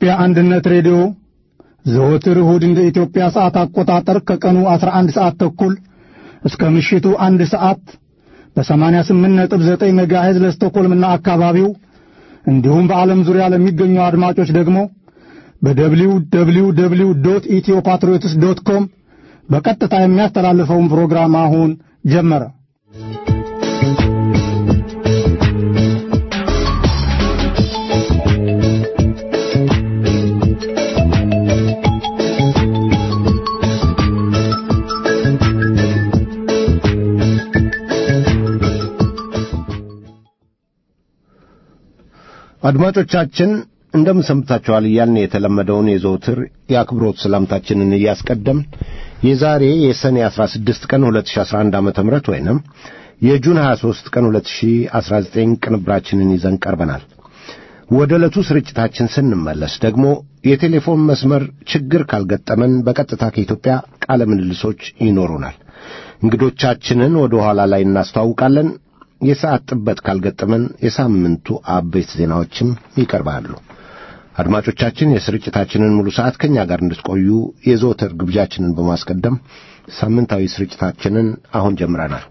የኢትዮጵያ አንድነት ሬዲዮ ዘወትር እሁድ እንደ ኢትዮጵያ ሰዓት አቆጣጠር ከቀኑ 11 ሰዓት ተኩል እስከ ምሽቱ አንድ ሰዓት በ88.9 ሜጋሄዝ ለስቶኮልምና አካባቢው እንዲሁም በዓለም ዙሪያ ለሚገኙ አድማጮች ደግሞ በደብሊው ደብሊው ደብሊው ዶት ኢትዮ ፓትሪዮትስ ዶት ኮም በቀጥታ የሚያስተላልፈውን ፕሮግራም አሁን ጀመረ። አድማጮቻችን እንደምን ሰንብታችኋል እያልን የተለመደውን የዘውትር የአክብሮት ሰላምታችንን እያስቀደም የዛሬ የሰኔ 16 ቀን 2011 ዓ ም ወይንም የጁን 23 ቀን 2019 ቅንብራችንን ይዘን ቀርበናል። ወደ ዕለቱ ስርጭታችን ስንመለስ ደግሞ የቴሌፎን መስመር ችግር ካልገጠመን በቀጥታ ከኢትዮጵያ ቃለ ምልልሶች ይኖሩናል። እንግዶቻችንን ወደ ኋላ ላይ እናስተዋውቃለን። የሰዓት ጥበት ካልገጠመን የሳምንቱ አበይት ዜናዎችም ይቀርባሉ። አድማጮቻችን የስርጭታችንን ሙሉ ሰዓት ከእኛ ጋር እንድትቆዩ የዘወትር ግብዣችንን በማስቀደም ሳምንታዊ ስርጭታችንን አሁን ጀምረናል።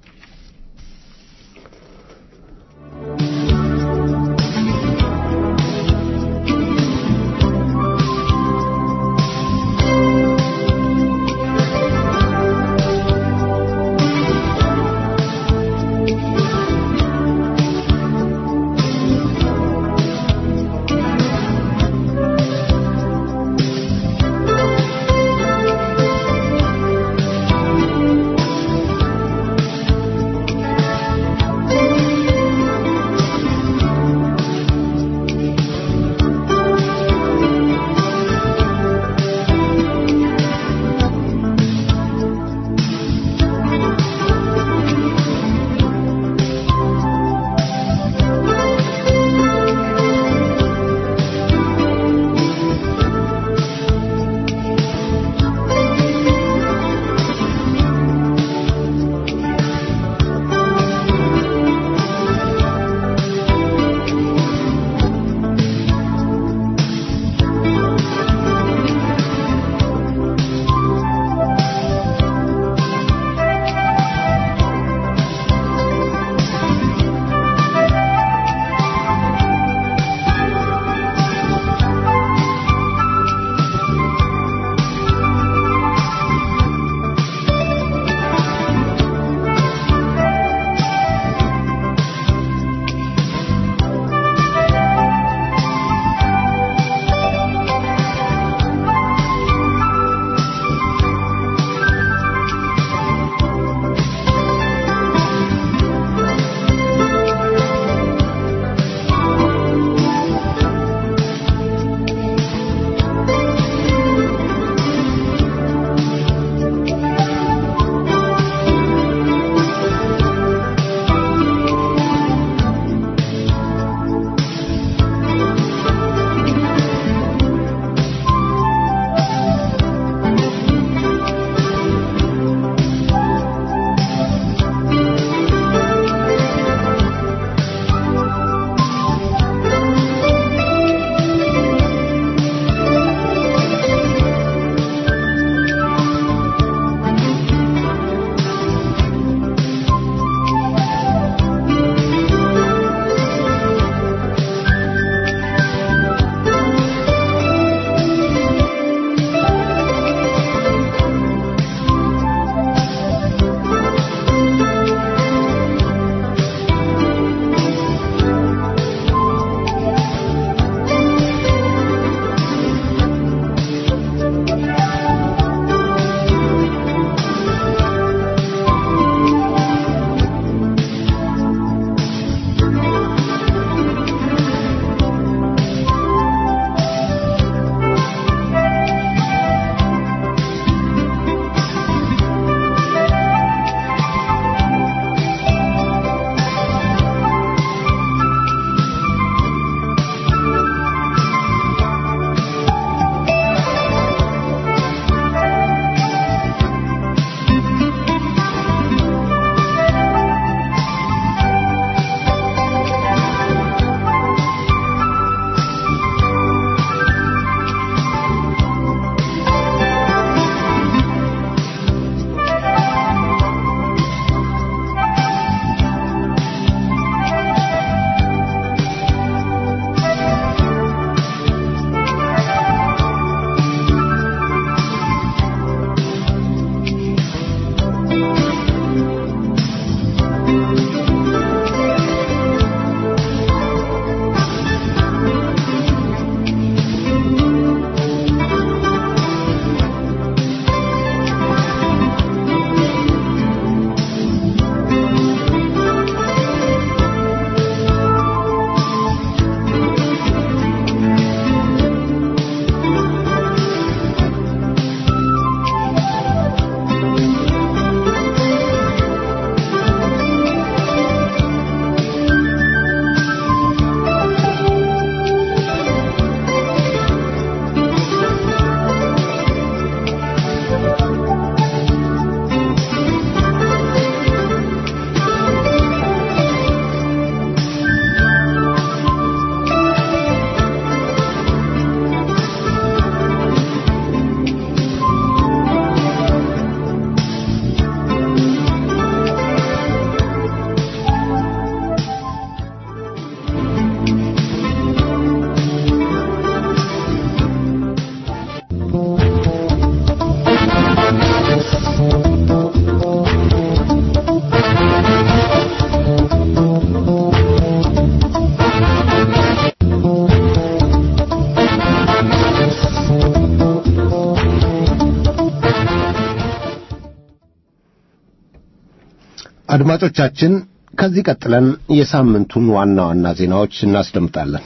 አድማጮቻችን ከዚህ ቀጥለን የሳምንቱን ዋና ዋና ዜናዎች እናስደምጣለን።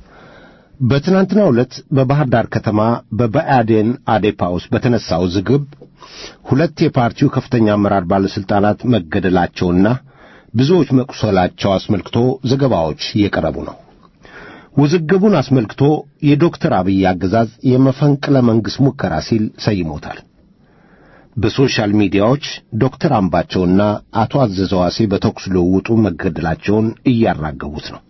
በትናንትናው ዕለት በባህር ዳር ከተማ በብአዴን አዴፓ ውስጥ በተነሳው ዝግብ ሁለት የፓርቲው ከፍተኛ አመራር ባለሥልጣናት መገደላቸውና ብዙዎች መቁሰላቸው አስመልክቶ ዘገባዎች እየቀረቡ ነው። ውዝግቡን አስመልክቶ የዶክተር አብይ አገዛዝ የመፈንቅለ መንግሥት ሙከራ ሲል ሰይሞታል። በሶሻል ሚዲያዎች ዶክተር አምባቸውና አቶ አዘዘዋሴ በተኩስ ልውውጡ መገደላቸውን እያራገቡት ነው።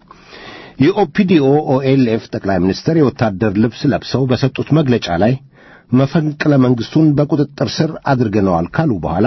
የኦፒዲኦ ኦኤልኤፍ ጠቅላይ ሚኒስትር የወታደር ልብስ ለብሰው በሰጡት መግለጫ ላይ መፈንቅለ መንግሥቱን በቁጥጥር ስር አድርገነዋል ካሉ በኋላ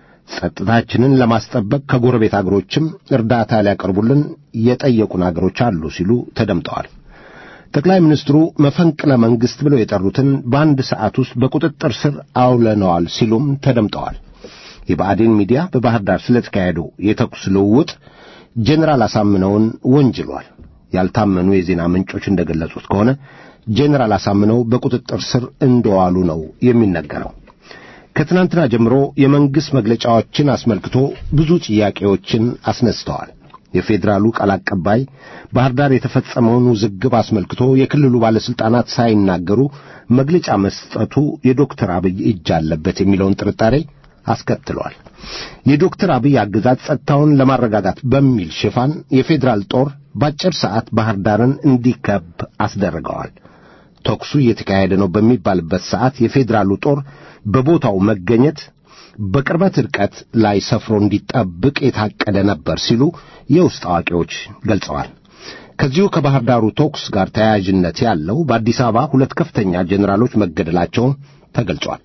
ጸጥታችንን ለማስጠበቅ ከጎረቤት አገሮችም እርዳታ ሊያቀርቡልን የጠየቁን አገሮች አሉ ሲሉ ተደምጠዋል። ጠቅላይ ሚኒስትሩ መፈንቅለ መንግሥት ብለው የጠሩትን በአንድ ሰዓት ውስጥ በቁጥጥር ስር አውለነዋል ሲሉም ተደምጠዋል። የብአዴን ሚዲያ በባህር ዳር ስለተካሄደው የተኩስ ልውውጥ ጄኔራል አሳምነውን ወንጅሏል። ያልታመኑ የዜና ምንጮች እንደገለጹት ከሆነ ጄኔራል አሳምነው በቁጥጥር ስር እንደዋሉ ነው የሚነገረው። ከትናንትና ጀምሮ የመንግሥት መግለጫዎችን አስመልክቶ ብዙ ጥያቄዎችን አስነስተዋል። የፌዴራሉ ቃል አቀባይ ባህር ዳር የተፈጸመውን ውዝግብ አስመልክቶ የክልሉ ባለሥልጣናት ሳይናገሩ መግለጫ መስጠቱ የዶክተር አብይ እጅ አለበት የሚለውን ጥርጣሬ አስከትሏል። የዶክተር አብይ አገዛዝ ጸጥታውን ለማረጋጋት በሚል ሽፋን የፌዴራል ጦር በአጭር ሰዓት ባህር ዳርን እንዲከብ አስደርገዋል። ተኩሱ እየተካሄደ ነው በሚባልበት ሰዓት የፌዴራሉ ጦር በቦታው መገኘት በቅርበት ርቀት ላይ ሰፍሮ እንዲጠብቅ የታቀደ ነበር ሲሉ የውስጥ አዋቂዎች ገልጸዋል። ከዚሁ ከባህር ዳሩ ተኩስ ጋር ተያያዥነት ያለው በአዲስ አበባ ሁለት ከፍተኛ ጄኔራሎች መገደላቸውን ተገልጿል።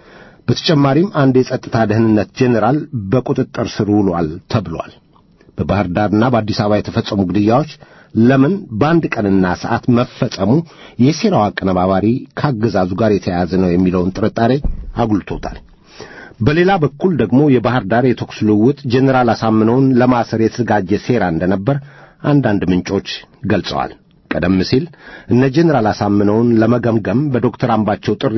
በተጨማሪም አንድ የጸጥታ ደህንነት ጄኔራል በቁጥጥር ስር ውሏል ተብሏል። በባህር ዳርና በአዲስ አበባ የተፈጸሙ ግድያዎች ለምን በአንድ ቀንና ሰዓት መፈጸሙ የሴራው አቀነባባሪ ከአገዛዙ ጋር የተያያዘ ነው የሚለውን ጥርጣሬ አጉልቶታል። በሌላ በኩል ደግሞ የባህር ዳር የተኩስ ልውውጥ ጄኔራል አሳምነውን ለማሰር የተዘጋጀ ሴራ እንደነበር አንዳንድ ምንጮች ገልጸዋል። ቀደም ሲል እነ ጄኔራል አሳምነውን ለመገምገም በዶክተር አምባቸው ጥሪ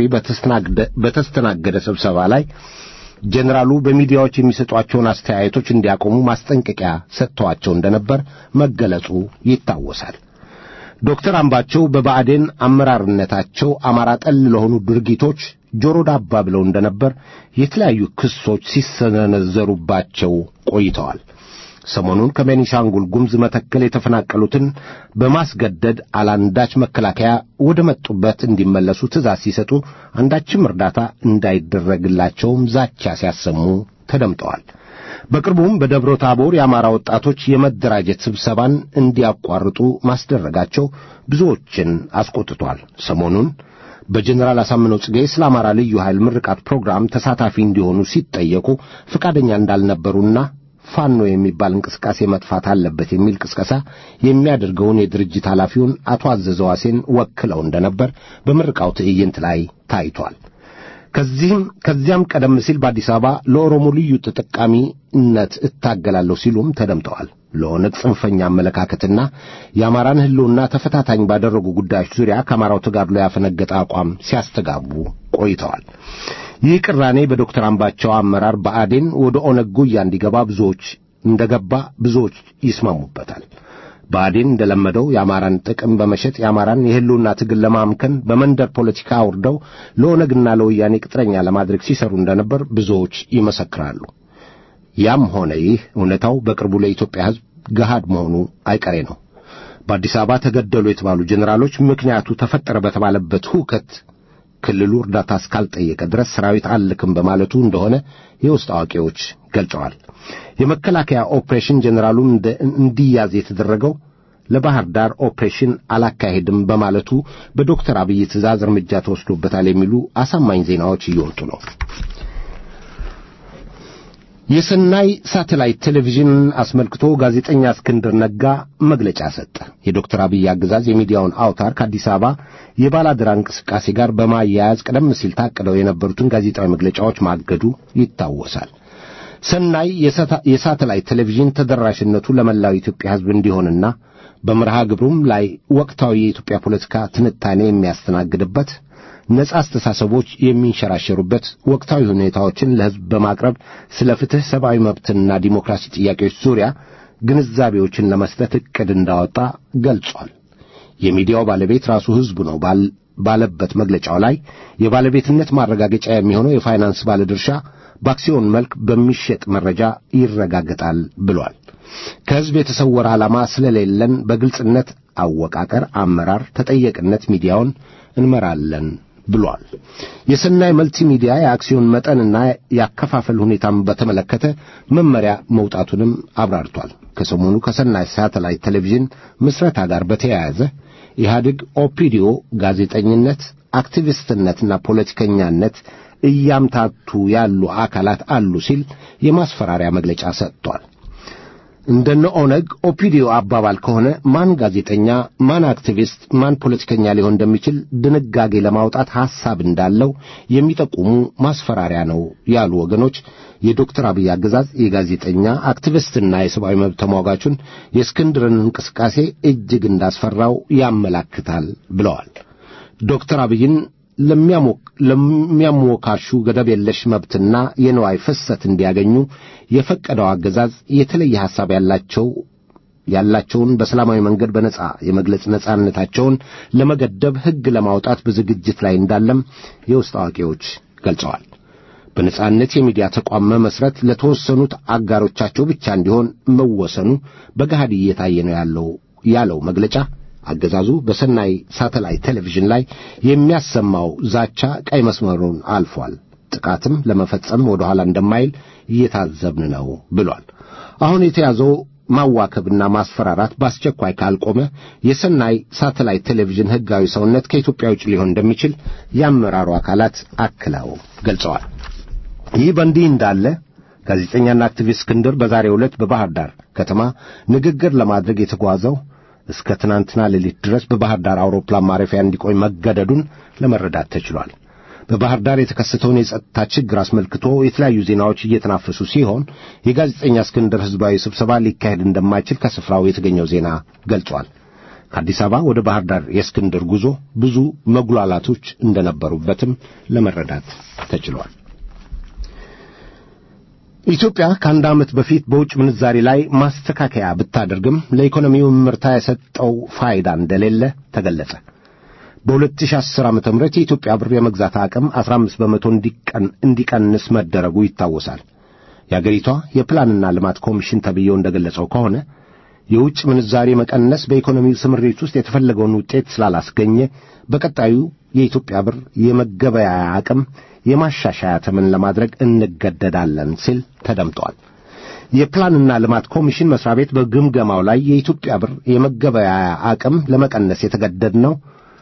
በተስተናገደ ስብሰባ ላይ ጄኔራሉ በሚዲያዎች የሚሰጧቸውን አስተያየቶች እንዲያቆሙ ማስጠንቀቂያ ሰጥተዋቸው እንደነበር መገለጹ ይታወሳል። ዶክተር አምባቸው በብአዴን አመራርነታቸው አማራ ጠል ለሆኑ ድርጊቶች ጆሮ ዳባ ብለው እንደነበር የተለያዩ ክሶች ሲሰነዘሩባቸው ቆይተዋል። ሰሞኑን ከቤኒሻንጉል ጉምዝ መተከል የተፈናቀሉትን በማስገደድ አላንዳች መከላከያ ወደ መጡበት እንዲመለሱ ትእዛዝ ሲሰጡ አንዳችም እርዳታ እንዳይደረግላቸውም ዛቻ ሲያሰሙ ተደምጠዋል። በቅርቡም በደብረ ታቦር የአማራ ወጣቶች የመደራጀት ስብሰባን እንዲያቋርጡ ማስደረጋቸው ብዙዎችን አስቆጥቷል። ሰሞኑን በጀኔራል አሳምነው ጽጌ ስለ አማራ ልዩ ኃይል ምርቃት ፕሮግራም ተሳታፊ እንዲሆኑ ሲጠየቁ ፈቃደኛ እንዳልነበሩና ፋኖ የሚባል እንቅስቃሴ መጥፋት አለበት የሚል ቅስቀሳ የሚያደርገውን የድርጅት ኃላፊውን አቶ አዘዘዋሴን ወክለው እንደነበር በምርቃው ትዕይንት ላይ ታይቷል። ከዚህም ከዚያም ቀደም ሲል በአዲስ አበባ ለኦሮሞ ልዩ ተጠቃሚነት እታገላለሁ ሲሉም ተደምጠዋል። ለኦነግ ጽንፈኛ አመለካከትና የአማራን ሕልውና ተፈታታኝ ባደረጉ ጉዳዮች ዙሪያ ከአማራው ተጋድሎ ያፈነገጠ አቋም ሲያስተጋቡ ቆይተዋል። ይህ ቅራኔ በዶክተር አምባቸው አመራር ብአዴን ወደ ኦነግ ጉያ እንዲገባ ብዙዎች እንደገባ ብዙዎች ይስማሙበታል። ብአዴን እንደለመደው የአማራን ጥቅም በመሸጥ የአማራን የሕልውና ትግል ለማምከን በመንደር ፖለቲካ አውርደው ለኦነግና ለወያኔ ቅጥረኛ ለማድረግ ሲሰሩ እንደነበር ብዙዎች ይመሰክራሉ። ያም ሆነ ይህ እውነታው በቅርቡ ለኢትዮጵያ ሕዝብ ገሃድ መሆኑ አይቀሬ ነው። በአዲስ አበባ ተገደሉ የተባሉ ጄኔራሎች ምክንያቱ ተፈጠረ በተባለበት ሁከት ክልሉ እርዳታ እስካልጠየቀ ድረስ ሰራዊት አልክም በማለቱ እንደሆነ የውስጥ አዋቂዎች ገልጸዋል። የመከላከያ ኦፕሬሽን ጄኔራሉን እንዲያዝ የተደረገው ለባህር ዳር ኦፕሬሽን አላካሄድም በማለቱ በዶክተር አብይ ትእዛዝ እርምጃ ተወስዶበታል የሚሉ አሳማኝ ዜናዎች እየወጡ ነው። የሰናይ ሳተላይት ቴሌቪዥንን አስመልክቶ ጋዜጠኛ እስክንድር ነጋ መግለጫ ሰጠ። የዶክተር አብይ አገዛዝ የሚዲያውን አውታር ከአዲስ አበባ የባላደራ እንቅስቃሴ ጋር በማያያዝ ቀደም ሲል ታቅደው የነበሩትን ጋዜጣዊ መግለጫዎች ማገዱ ይታወሳል። ሰናይ የሳተላይት ቴሌቪዥን ተደራሽነቱ ለመላው ኢትዮጵያ ሕዝብ እንዲሆንና በመርሃ ግብሩም ላይ ወቅታዊ የኢትዮጵያ ፖለቲካ ትንታኔ የሚያስተናግድበት ነጻ አስተሳሰቦች የሚንሸራሸሩበት ወቅታዊ ሁኔታዎችን ለሕዝብ በማቅረብ ስለ ፍትሕ፣ ሰብአዊ መብትና ዲሞክራሲ ጥያቄዎች ዙሪያ ግንዛቤዎችን ለመስጠት ዕቅድ እንዳወጣ ገልጿል። የሚዲያው ባለቤት ራሱ ሕዝቡ ነው ባለበት መግለጫው ላይ የባለቤትነት ማረጋገጫ የሚሆነው የፋይናንስ ባለድርሻ በአክሲዮን መልክ በሚሸጥ መረጃ ይረጋገጣል ብሏል። ከሕዝብ የተሰወረ ዓላማ ስለሌለን በግልጽነት አወቃቀር፣ አመራር፣ ተጠየቅነት ሚዲያውን እንመራለን ብሏል። የሰናይ መልቲ ሚዲያ የአክሲዮን መጠንና ያከፋፈል ሁኔታን በተመለከተ መመሪያ መውጣቱንም አብራርቷል። ከሰሞኑ ከሰናይ ሳተላይት ቴሌቪዥን ምስረታ ጋር በተያያዘ ኢህአዴግ ኦፒዲዮ ጋዜጠኝነት፣ አክቲቪስትነትና ፖለቲከኛነት እያምታቱ ያሉ አካላት አሉ ሲል የማስፈራሪያ መግለጫ ሰጥቷል። እንደነ ኦነግ ኦፒዲዮ አባባል ከሆነ ማን ጋዜጠኛ፣ ማን አክቲቪስት፣ ማን ፖለቲከኛ ሊሆን እንደሚችል ድንጋጌ ለማውጣት ሐሳብ እንዳለው የሚጠቁሙ ማስፈራሪያ ነው ያሉ ወገኖች የዶክተር አብይ አገዛዝ የጋዜጠኛ አክቲቪስትና የሰብአዊ መብት ተሟጋቹን የእስክንድርን እንቅስቃሴ እጅግ እንዳስፈራው ያመላክታል ብለዋል። ዶክተር አብይን ለሚያሞካሹ ገደብ የለሽ መብትና የንዋይ ፍሰት እንዲያገኙ የፈቀደው አገዛዝ የተለየ ሐሳብ ያላቸው ያላቸውን በሰላማዊ መንገድ በነጻ የመግለጽ ነጻነታቸውን ለመገደብ ሕግ ለማውጣት በዝግጅት ላይ እንዳለም የውስጥ አዋቂዎች ገልጸዋል። በነጻነት የሚዲያ ተቋም መመስረት ለተወሰኑት አጋሮቻቸው ብቻ እንዲሆን መወሰኑ በገሃድ እየታየ ነው ያለው ያለው መግለጫ አገዛዙ በሰናይ ሳተላይት ቴሌቪዥን ላይ የሚያሰማው ዛቻ ቀይ መስመሩን አልፏል፣ ጥቃትም ለመፈጸም ወደ ኋላ እንደማይል እየታዘብን ነው ብሏል። አሁን የተያዘው ማዋከብና ማስፈራራት በአስቸኳይ ካልቆመ የሰናይ ሳተላይት ቴሌቪዥን ሕጋዊ ሰውነት ከኢትዮጵያ ውጭ ሊሆን እንደሚችል የአመራሩ አካላት አክለው ገልጸዋል። ይህ በእንዲህ እንዳለ ጋዜጠኛና አክቲቪስት እስክንድር በዛሬው ዕለት በባህር ዳር ከተማ ንግግር ለማድረግ የተጓዘው እስከ ትናንትና ሌሊት ድረስ በባህር ዳር አውሮፕላን ማረፊያ እንዲቆይ መገደዱን ለመረዳት ተችሏል። በባህር ዳር የተከሰተውን የጸጥታ ችግር አስመልክቶ የተለያዩ ዜናዎች እየተናፈሱ ሲሆን የጋዜጠኛ እስክንድር ሕዝባዊ ስብሰባ ሊካሄድ እንደማይችል ከስፍራው የተገኘው ዜና ገልጿል። ከአዲስ አበባ ወደ ባህር ዳር የእስክንድር ጉዞ ብዙ መጉላላቶች እንደነበሩበትም ለመረዳት ተችሏል። ኢትዮጵያ ከአንድ ዓመት በፊት በውጭ ምንዛሪ ላይ ማስተካከያ ብታደርግም ለኢኮኖሚው ምርታ የሰጠው ፋይዳ እንደሌለ ተገለጸ። በ2010 ዓ.ም የኢትዮጵያ ብር የመግዛት አቅም 15 በመቶ እንዲቀንስ መደረጉ ይታወሳል። የአገሪቷ የፕላንና ልማት ኮሚሽን ተብዬው እንደገለጸው ከሆነ የውጭ ምንዛሪ መቀነስ በኢኮኖሚው ስምሪት ውስጥ የተፈለገውን ውጤት ስላላስገኘ በቀጣዩ የኢትዮጵያ ብር የመገበያያ አቅም የማሻሻያ ተመን ለማድረግ እንገደዳለን ሲል ተደምጧል። የፕላንና ልማት ኮሚሽን መስሪያ ቤት በግምገማው ላይ የኢትዮጵያ ብር የመገበያያ አቅም ለመቀነስ የተገደድነው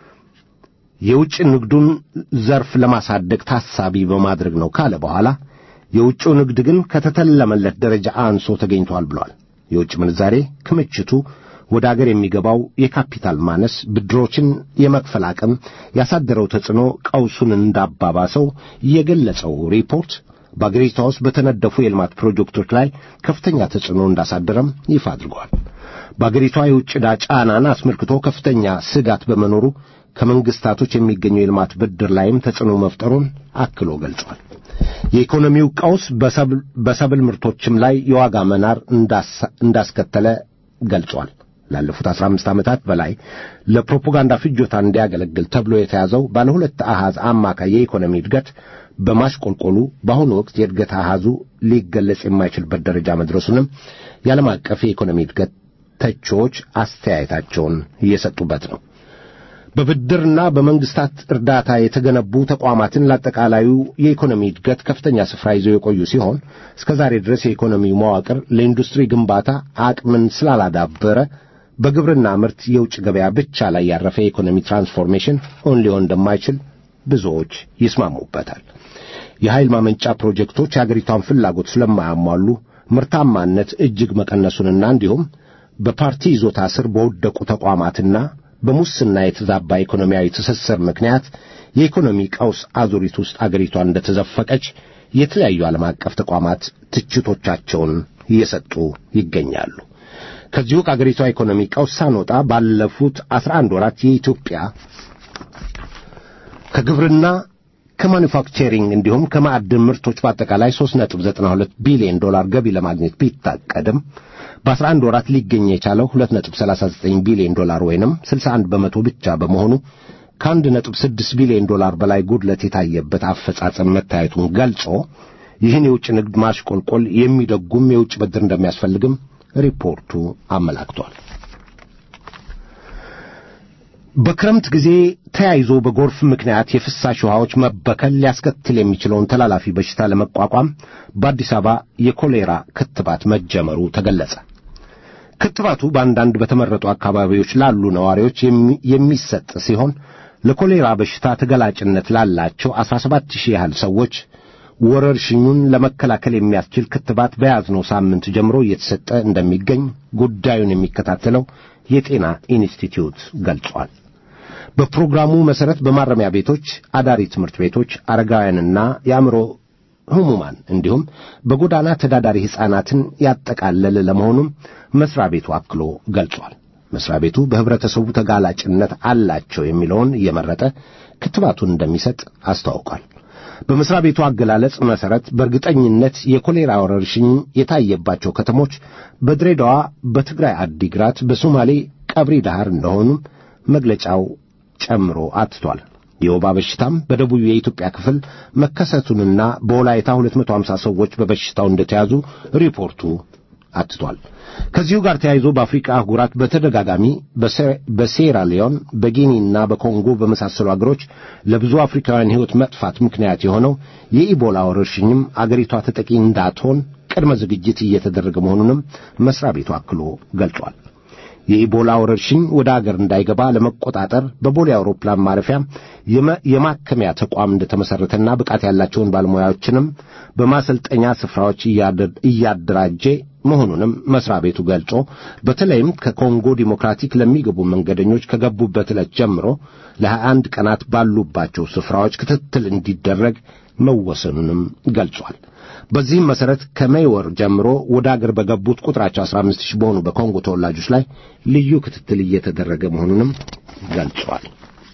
የውጭ ንግዱን ዘርፍ ለማሳደግ ታሳቢ በማድረግ ነው ካለ በኋላ የውጭው ንግድ ግን ከተተለመለት ደረጃ አንሶ ተገኝቷል ብሏል። የውጭ ምንዛሬ ክምችቱ ወደ አገር የሚገባው የካፒታል ማነስ ብድሮችን የመክፈል አቅም ያሳደረው ተጽዕኖ ቀውሱን እንዳባባሰው የገለጸው ሪፖርት በአገሪቷ ውስጥ በተነደፉ የልማት ፕሮጀክቶች ላይ ከፍተኛ ተጽዕኖ እንዳሳደረም ይፋ አድርጓል። በአገሪቷ የውጭ ዕዳ ጫናን አስመልክቶ ከፍተኛ ስጋት በመኖሩ ከመንግስታቶች የሚገኘው የልማት ብድር ላይም ተጽዕኖ መፍጠሩን አክሎ ገልጿል። የኢኮኖሚው ቀውስ በሰብል ምርቶችም ላይ የዋጋ መናር እንዳስከተለ ገልጿል። ላለፉት አስራ አምስት ዓመታት በላይ ለፕሮፓጋንዳ ፍጆታ እንዲያገለግል ተብሎ የተያዘው ባለ ሁለት አሃዝ አማካይ የኢኮኖሚ እድገት በማሽቆልቆሉ በአሁኑ ወቅት የእድገት አሃዙ ሊገለጽ የማይችልበት ደረጃ መድረሱንም የዓለም አቀፍ የኢኮኖሚ እድገት ተቺዎች አስተያየታቸውን እየሰጡበት ነው። በብድርና በመንግስታት እርዳታ የተገነቡ ተቋማትን ለአጠቃላዩ የኢኮኖሚ እድገት ከፍተኛ ስፍራ ይዘው የቆዩ ሲሆን እስከ ዛሬ ድረስ የኢኮኖሚው መዋቅር ለኢንዱስትሪ ግንባታ አቅምን ስላላዳበረ በግብርና ምርት የውጭ ገበያ ብቻ ላይ ያረፈ የኢኮኖሚ ትራንስፎርሜሽን እውን ሊሆን እንደማይችል ብዙዎች ይስማሙበታል። የኃይል ማመንጫ ፕሮጀክቶች የአገሪቷን ፍላጎት ስለማያሟሉ ምርታማነት እጅግ መቀነሱንና እንዲሁም በፓርቲ ይዞታ ስር በወደቁ ተቋማትና በሙስና የተዛባ ኢኮኖሚያዊ ትስስር ምክንያት የኢኮኖሚ ቀውስ አዙሪት ውስጥ አገሪቷ እንደተዘፈቀች የተለያዩ ዓለም አቀፍ ተቋማት ትችቶቻቸውን እየሰጡ ይገኛሉ። ከዚሁ ከአገሪቷ ኢኮኖሚ ቀውስ ሳንወጣ ባለፉት አስራ አንድ ወራት የኢትዮጵያ ከግብርና ከማኒፋክቸሪንግ እንዲሁም ከማዕድን ምርቶች በአጠቃላይ 3.92 ቢሊዮን ዶላር ገቢ ለማግኘት ቢታቀድም በ11 ወራት ሊገኝ የቻለው 2.39 ቢሊዮን ዶላር ወይንም 61 በመቶ ብቻ በመሆኑ ከ1.6 ቢሊዮን ዶላር በላይ ጉድለት የታየበት አፈጻጸም መታየቱን ገልጾ ይህን የውጭ ንግድ ማሽቆልቆል የሚደጉም የውጭ ብድር እንደሚያስፈልግም ሪፖርቱ አመላክቷል። በክረምት ጊዜ ተያይዞ በጎርፍ ምክንያት የፍሳሽ ውሃዎች መበከል ሊያስከትል የሚችለውን ተላላፊ በሽታ ለመቋቋም በአዲስ አበባ የኮሌራ ክትባት መጀመሩ ተገለጸ። ክትባቱ በአንዳንድ በተመረጡ አካባቢዎች ላሉ ነዋሪዎች የሚሰጥ ሲሆን ለኮሌራ በሽታ ተገላጭነት ላላቸው 17 ሺህ ያህል ሰዎች ወረርሽኙን ለመከላከል የሚያስችል ክትባት በያዝነው ሳምንት ጀምሮ እየተሰጠ እንደሚገኝ ጉዳዩን የሚከታተለው የጤና ኢንስቲትዩት ገልጿል። በፕሮግራሙ መሠረት በማረሚያ ቤቶች፣ አዳሪ ትምህርት ቤቶች፣ አረጋውያንና የአእምሮ ህሙማን እንዲሁም በጎዳና ተዳዳሪ ሕፃናትን ያጠቃለለ ለመሆኑም መሥሪያ ቤቱ አክሎ ገልጿል። መሥሪያ ቤቱ በኅብረተሰቡ ተጋላጭነት አላቸው የሚለውን እየመረጠ ክትባቱን እንደሚሰጥ አስታውቋል። በመሥሪያ ቤቱ አገላለጽ መሠረት በእርግጠኝነት የኮሌራ ወረርሽኝ የታየባቸው ከተሞች በድሬዳዋ፣ በትግራይ አዲግራት፣ በሶማሌ ቀብሪ ዳህር እንደሆኑም መግለጫው ጨምሮ አትቷል። የወባ በሽታም በደቡብ የኢትዮጵያ ክፍል መከሰቱንና በወላይታ 250 ሰዎች በበሽታው እንደተያዙ ሪፖርቱ አትቷል። ከዚሁ ጋር ተያይዞ በአፍሪካ አህጉራት በተደጋጋሚ በሴራ ሊዮን፣ በጊኒና በኮንጎ በመሳሰሉ አገሮች ለብዙ አፍሪካውያን ሕይወት መጥፋት ምክንያት የሆነው የኢቦላ ወረርሽኝም አገሪቷ ተጠቂ እንዳትሆን ቅድመ ዝግጅት እየተደረገ መሆኑንም መሥሪያ ቤቱ አክሎ ገልጿል። የኢቦላ ወረርሽኝ ወደ አገር እንዳይገባ ለመቆጣጠር በቦሌ አውሮፕላን ማረፊያ የማከሚያ ተቋም እንደተመሠረተና ብቃት ያላቸውን ባለሙያዎችንም በማሰልጠኛ ስፍራዎች እያደራጀ መሆኑንም መሥሪያ ቤቱ ገልጾ በተለይም ከኮንጎ ዲሞክራቲክ ለሚገቡ መንገደኞች ከገቡበት ዕለት ጀምሮ ለ21 ቀናት ባሉባቸው ስፍራዎች ክትትል እንዲደረግ መወሰኑንም ገልጿል። በዚህም መሠረት ከሜይ ወር ጀምሮ ወደ አገር በገቡት ቁጥራቸው 15 ሺህ በሆኑ በኮንጎ ተወላጆች ላይ ልዩ ክትትል እየተደረገ መሆኑንም ገልጿል።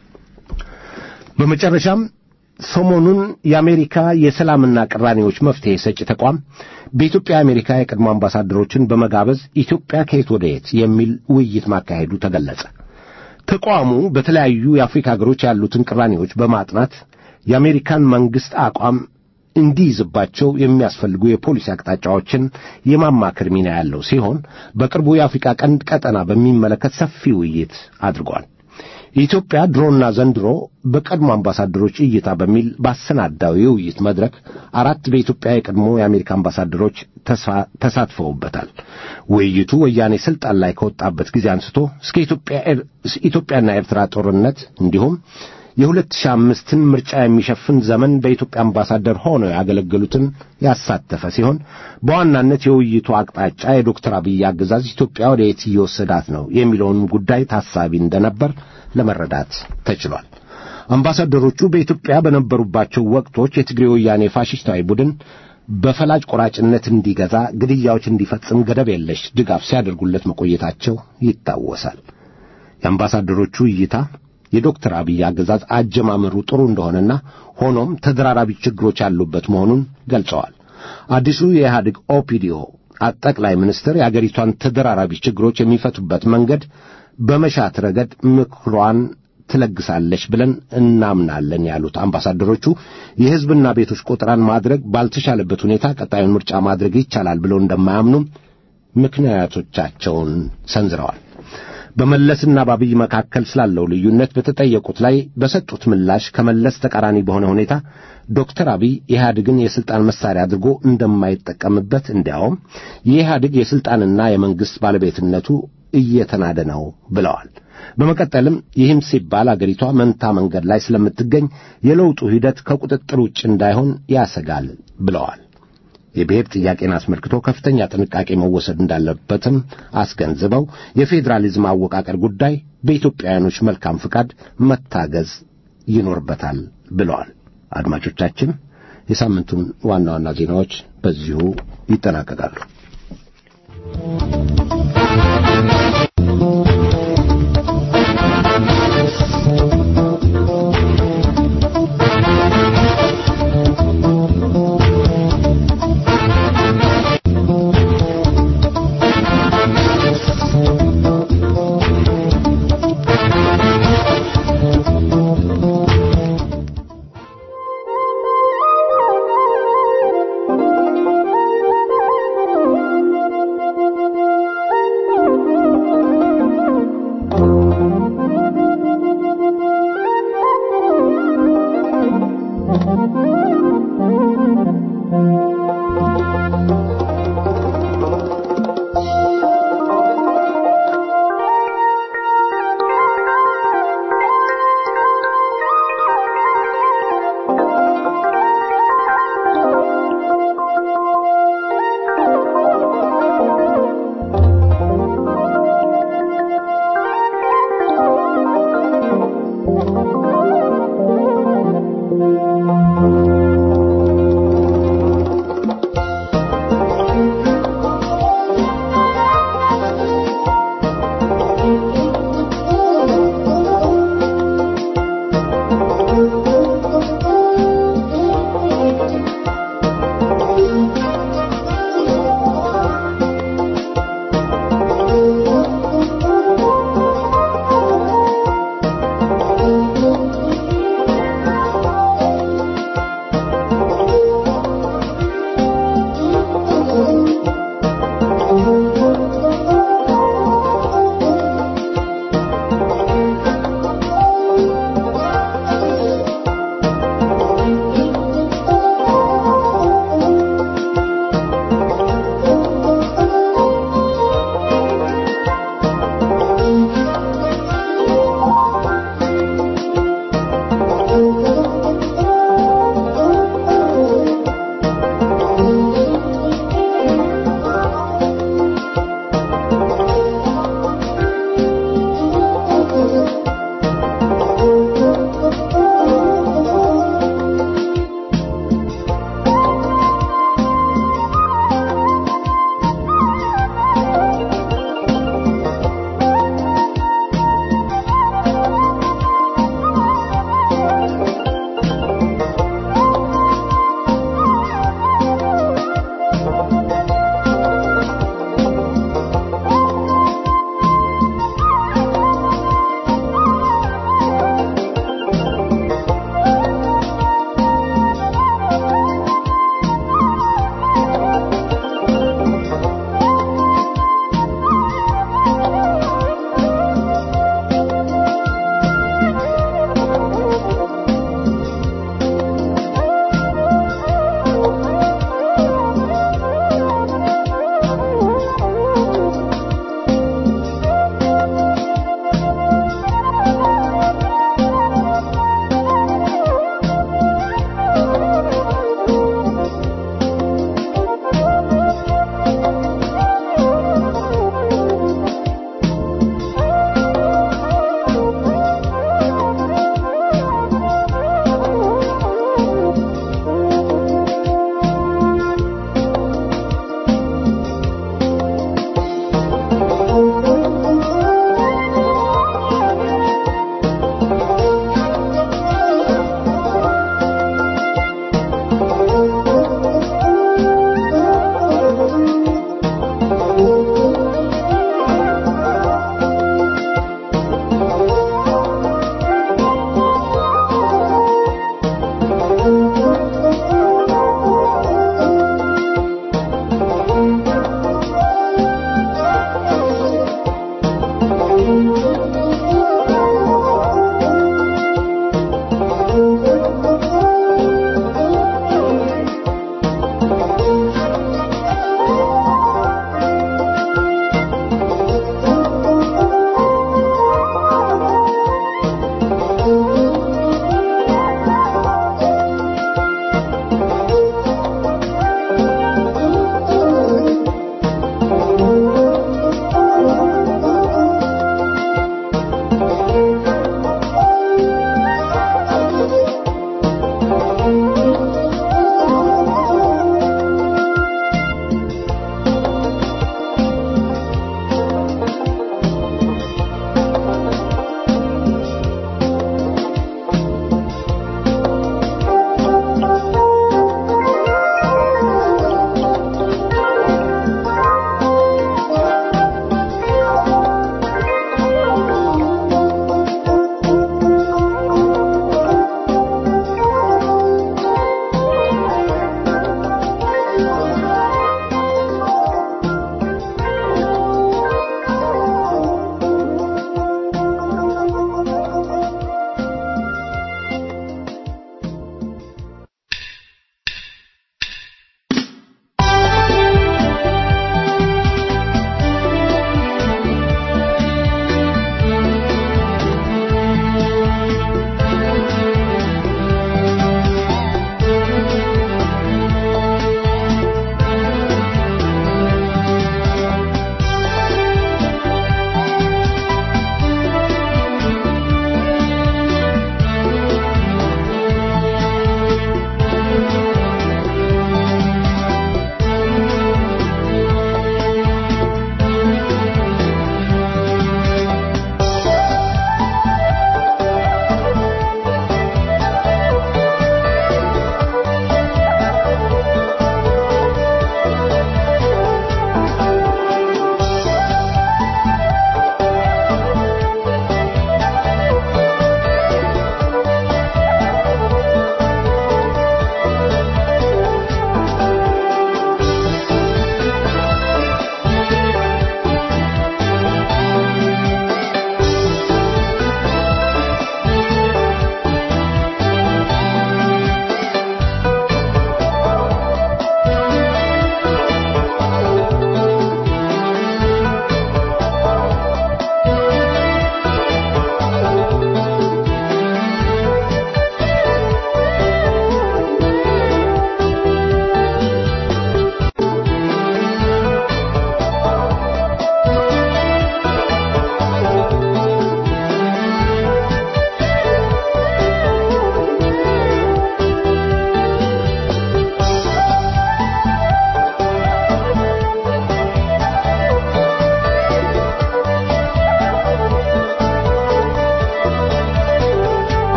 በመጨረሻም ሰሞኑን የአሜሪካ የሰላምና ቅራኔዎች መፍትሔ ሰጪ ተቋም በኢትዮጵያ የአሜሪካ የቀድሞ አምባሳደሮችን በመጋበዝ ኢትዮጵያ ከየት ወደ የት የሚል ውይይት ማካሄዱ ተገለጸ። ተቋሙ በተለያዩ የአፍሪካ ሀገሮች ያሉትን ቅራኔዎች በማጥናት የአሜሪካን መንግሥት አቋም እንዲይዝባቸው የሚያስፈልጉ የፖሊሲ አቅጣጫዎችን የማማከር ሚና ያለው ሲሆን በቅርቡ የአፍሪካ ቀንድ ቀጠና በሚመለከት ሰፊ ውይይት አድርጓል። የኢትዮጵያ ድሮና ዘንድሮ በቀድሞ አምባሳደሮች እይታ በሚል ባሰናዳው የውይይት መድረክ አራት በኢትዮጵያ የቀድሞ የአሜሪካ አምባሳደሮች ተሳትፈውበታል። ውይይቱ ወያኔ ስልጣን ላይ ከወጣበት ጊዜ አንስቶ እስከ ኢትዮጵያና ኤርትራ ጦርነት እንዲሁም የሁለት ሺህ አምስትን ምርጫ የሚሸፍን ዘመን በኢትዮጵያ አምባሳደር ሆነው ያገለገሉትን ያሳተፈ ሲሆን በዋናነት የውይይቱ አቅጣጫ የዶክተር አብይ አገዛዝ ኢትዮጵያ ወደ የት እየወሰዳት ነው የሚለውን ጉዳይ ታሳቢ እንደነበር ለመረዳት ተችሏል። አምባሳደሮቹ በኢትዮጵያ በነበሩባቸው ወቅቶች የትግሬ ወያኔ ፋሽስታዊ ቡድን በፈላጭ ቆራጭነት እንዲገዛ፣ ግድያዎች እንዲፈጽም ገደብ የለሽ ድጋፍ ሲያደርጉለት መቆየታቸው ይታወሳል። የአምባሳደሮቹ እይታ የዶክተር አብይ አገዛዝ አጀማመሩ ጥሩ እንደሆነና ሆኖም ተደራራቢ ችግሮች ያሉበት መሆኑን ገልጸዋል። አዲሱ የኢህአዴግ ኦፒዲዮ ጠቅላይ ሚኒስትር የአገሪቷን ተደራራቢ ችግሮች የሚፈቱበት መንገድ በመሻት ረገድ ምክሯን ትለግሳለች ብለን እናምናለን ያሉት አምባሳደሮቹ የሕዝብና ቤቶች ቆጠራን ማድረግ ባልተቻለበት ሁኔታ ቀጣዩን ምርጫ ማድረግ ይቻላል ብለው እንደማያምኑም ምክንያቶቻቸውን ሰንዝረዋል። በመለስና በአብይ መካከል ስላለው ልዩነት በተጠየቁት ላይ በሰጡት ምላሽ ከመለስ ተቃራኒ በሆነ ሁኔታ ዶክተር አብይ ኢህአዴግን የሥልጣን መሳሪያ አድርጎ እንደማይጠቀምበት እንዲያውም የኢህአዴግ የሥልጣንና የመንግሥት ባለቤትነቱ እየተናደ ነው ብለዋል። በመቀጠልም ይህም ሲባል አገሪቷ መንታ መንገድ ላይ ስለምትገኝ የለውጡ ሂደት ከቁጥጥር ውጭ እንዳይሆን ያሰጋል ብለዋል። የብሔር ጥያቄን አስመልክቶ ከፍተኛ ጥንቃቄ መወሰድ እንዳለበትም አስገንዝበው የፌዴራሊዝም አወቃቀር ጉዳይ በኢትዮጵያውያኖች መልካም ፍቃድ መታገዝ ይኖርበታል ብለዋል። አድማጮቻችን፣ የሳምንቱን ዋና ዋና ዜናዎች በዚሁ ይጠናቀቃሉ።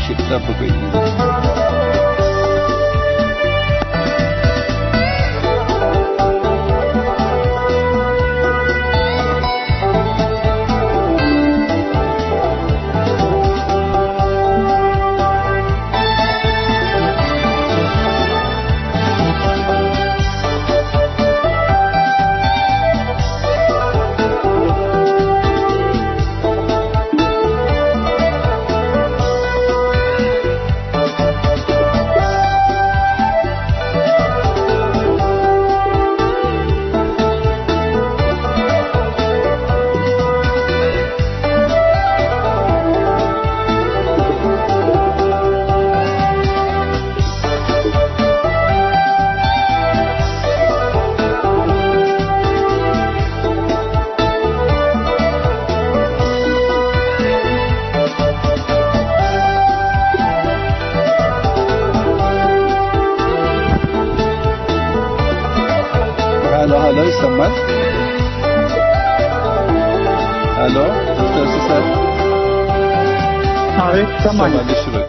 ጠብቁኝ። ሀሎ ሀሎ፣ ይሰማል? ሀሎ ዶክተር ሲሳይ አቤት ይሰማኛል። ይሰማል? እሺ በቃ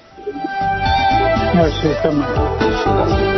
እሺ ይሰማኛል። እሺ ላስገባ።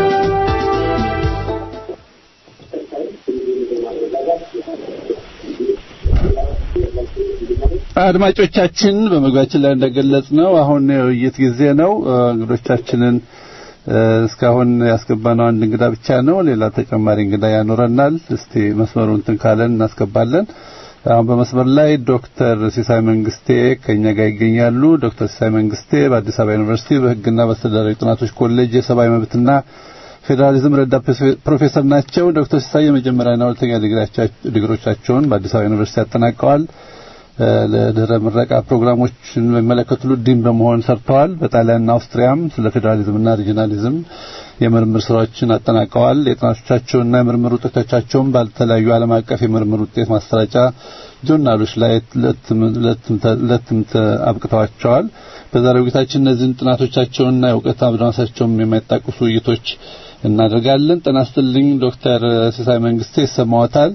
አድማጮቻችን በመግቢያችን ላይ እንደገለጽ ነው አሁን የውይይት ጊዜ ነው። እንግዶቻችንን እስካሁን ያስገባነው አንድ እንግዳ ብቻ ነው። ሌላ ተጨማሪ እንግዳ ያኖረናል። እስቲ መስመሩን እንትን ካለን እናስገባለን። አሁን በመስመር ላይ ዶክተር ሲሳይ መንግስቴ ከኛ ጋር ይገኛሉ። ዶክተር ሲሳይ መንግስቴ በአዲስ አበባ ዩኒቨርሲቲ በሕግና በአስተዳደራዊ ጥናቶች ኮሌጅ የሰብአዊ መብትና ፌዴራሊዝም ረዳት ፕሮፌሰር ናቸው። ዶክተር ሲሳይ የመጀመሪያና ሁለተኛ ዲግሪዎቻቸውን በአዲስ አበባ ዩኒቨርሲቲ አጠናቀዋል። ለድህረ ምረቃ ፕሮግራሞችን በሚመለከቱ ዲን በመሆን ሰርተዋል። በጣሊያንና አውስትሪያም ስለ ፌዴራሊዝምና ሪጂናሊዝም የምርምር ስራዎችን አጠናቀዋል። የጥናቶቻቸውና የምርምር ውጤቶቻቸውን ባልተለያዩ ዓለም አቀፍ የምርምር ውጤት ማሰራጫ ጆርናሎች ላይ ለትም አብቅተዋቸዋል። በዛሬው ውይይታችን እነዚህን ጥናቶቻቸውንና የእውቀት አድማሳቸውን የማይጣቅሱ ውይይቶች እናደርጋለን። ጤና ይስጥልኝ ዶክተር ሲሳይ መንግስቴ ይሰማዎታል?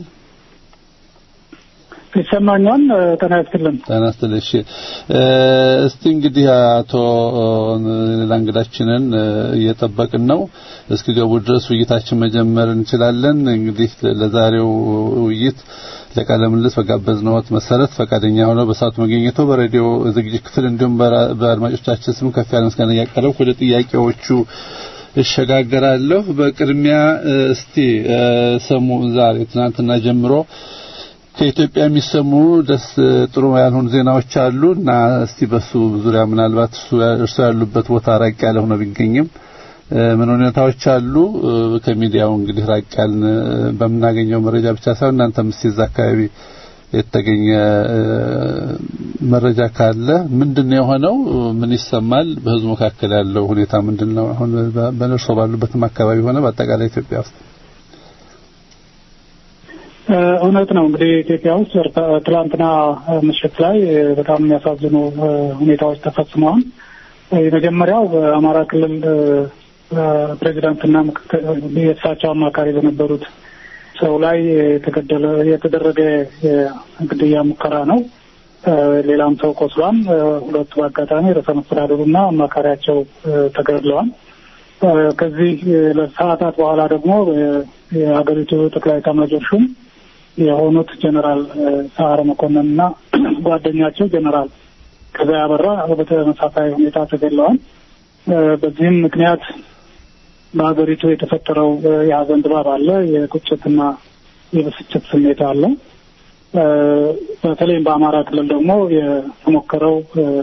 ይሰማኛል። ጤና ይስጥልን። ጤና ይስጥልኝ። እሺ እስቲ እንግዲህ አቶ ሌላ እንግዳችንን እየጠበቅን ነው። እስኪገቡ ድረስ ውይይታችን መጀመር እንችላለን። እንግዲህ ለዛሬው ውይይት ለቃለ ምልልስ በጋበዝነዎት መሰረት ፈቃደኛ ሆነው በሰዓቱ መገኘቶ በሬዲዮ ዝግጅት ክፍል እንዲሁም በአድማጮቻችን ስም ከፍ ያለ ምስጋና እያቀረብኩ ወደ ጥያቄዎቹ እሸጋገራለሁ። በቅድሚያ እስቲ ሰሙ ዛሬ ትናንትና ጀምሮ ከኢትዮጵያ የሚሰሙ ደስ ጥሩ ያልሆኑ ዜናዎች አሉ እና እስቲ በሱ ዙሪያ ምናልባት እርሱ ያሉበት ቦታ ራቅ ያለ ሆኖ ቢገኝም ምን ሁኔታዎች አሉ? ከሚዲያው እንግዲህ ራቅ ያልን በምናገኘው መረጃ ብቻ ሳይሆን እናንተም እስቲ እዛ አካባቢ የተገኘ መረጃ ካለ ምንድነው የሆነው? ምን ይሰማል? በህዝቡ መካከል ያለው ሁኔታ ምንድነው? አሁን በነርሶ ባሉበትም አካባቢ ሆነ በአጠቃላይ ኢትዮጵያ ውስጥ እውነት ነው። እንግዲህ ኢትዮጵያ ውስጥ ትላንትና ምሽት ላይ በጣም የሚያሳዝኑ ሁኔታዎች ተፈጽመዋል። የመጀመሪያው በአማራ ክልል ፕሬዚዳንትና የእሳቸው አማካሪ በነበሩት ሰው ላይ የተገደለ የተደረገ ግድያ ሙከራ ነው። ሌላም ሰው ቆስሏል። ሁለቱ በአጋጣሚ ርዕሰ መስተዳድሩና አማካሪያቸው ተገድለዋል። ከዚህ ለሰዓታት በኋላ ደግሞ የሀገሪቱ ጠቅላይ ኤታማዦር ሹም የሆኑት ጀነራል ሰዓረ መኮንን እና ጓደኛቸው ጀነራል ከዛ ያበራ በተመሳሳይ ሁኔታ ተገድለዋል። በዚህም ምክንያት በሀገሪቱ የተፈጠረው የሀዘን ድባብ አለ። የቁጭትና የብስጭት ስሜት አለ። በተለይም በአማራ ክልል ደግሞ የተሞከረው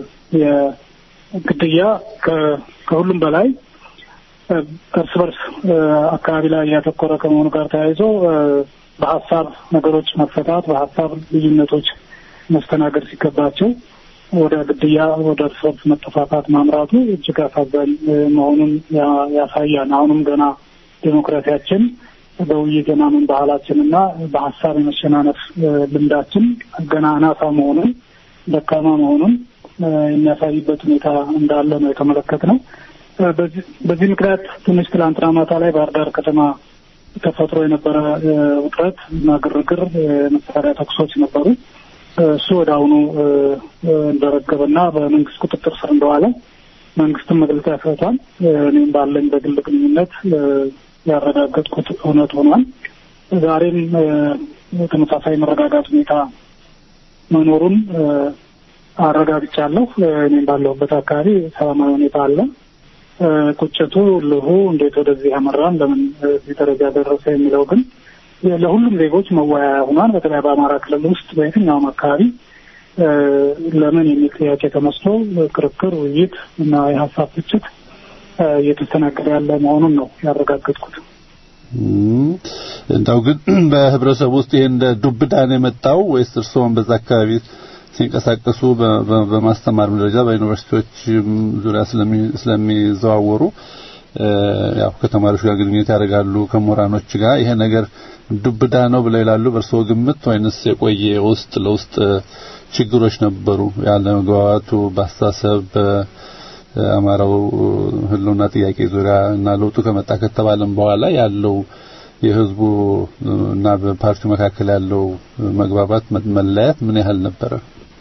የግድያ ከሁሉም በላይ እርስ በርስ አካባቢ ላይ ያተኮረ ከመሆኑ ጋር ተያይዞ በሀሳብ ነገሮች መፈታት በሀሳብ ልዩነቶች መስተናገድ ሲገባቸው ወደ ግድያ ወደ እርስ በርስ መጠፋፋት ማምራቱ እጅግ አሳዛኝ መሆኑን ያሳያል። አሁንም ገና ዴሞክራሲያችን በውይይት የማመን ባህላችን እና በሀሳብ የመሸናነፍ ልምዳችን ገና አናሳ መሆኑን ደካማ መሆኑን የሚያሳይበት ሁኔታ እንዳለ ነው የተመለከትነው። በዚህ ምክንያት ትንሽ ትላንትና ማታ ላይ ባህር ዳር ከተማ ተፈጥሮ የነበረ ውጥረት እና ግርግር፣ መሳሪያ ተኩሶች ነበሩ። እሱ ወደ አሁኑ እንደረገበና በመንግስት ቁጥጥር ስር እንደዋለ መንግስትም መግለጫ ሰጥቷል። እኔም ባለኝ በግል ግንኙነት ያረጋገጥኩት እውነት ሆኗል። ዛሬም ተመሳሳይ መረጋጋት ሁኔታ መኖሩን አረጋግጫለሁ። እኔም ባለሁበት አካባቢ ሰላማዊ ሁኔታ አለ። ቁጭቱ ልሁ እንዴት ወደዚህ ያመራን ለምን እዚህ ደረጃ ደረሰ የሚለው ግን ለሁሉም ዜጎች መወያያ ሆኗል። በተለይ በአማራ ክልል ውስጥ በየትኛውም አካባቢ ለምን የሚል ጥያቄ ተነስቶ ክርክር፣ ውይይት እና የሀሳብ ፍጭት እየተስተናገደ ያለ መሆኑን ነው ያረጋገጥኩት። እንዳው ግን በህብረተሰቡ ውስጥ ይሄ እንደ ዱብዳ ነው የመጣው ወይስ እርስዎም በዛ አካባቢ ሲንቀሳቀሱ በማስተማር ደረጃ በዩኒቨርሲቲዎች ዙሪያ ስለሚዘዋወሩ ያው ከተማሪዎች ጋር ግንኙነት ያደርጋሉ ከምሁራኖች ጋር ይሄ ነገር ዱብዳ ነው ብለው ይላሉ በእርስዎ ግምት ወይንስ የቆየ ውስጥ ለውስጥ ችግሮች ነበሩ ያለ መግባባቱ በአስተሳሰብ በአማራው ህልውና ጥያቄ ዙሪያ እና ለውጡ ከመጣ ከተባለም በኋላ ያለው የህዝቡ እና በፓርቲው መካከል ያለው መግባባት መለያት ምን ያህል ነበረ?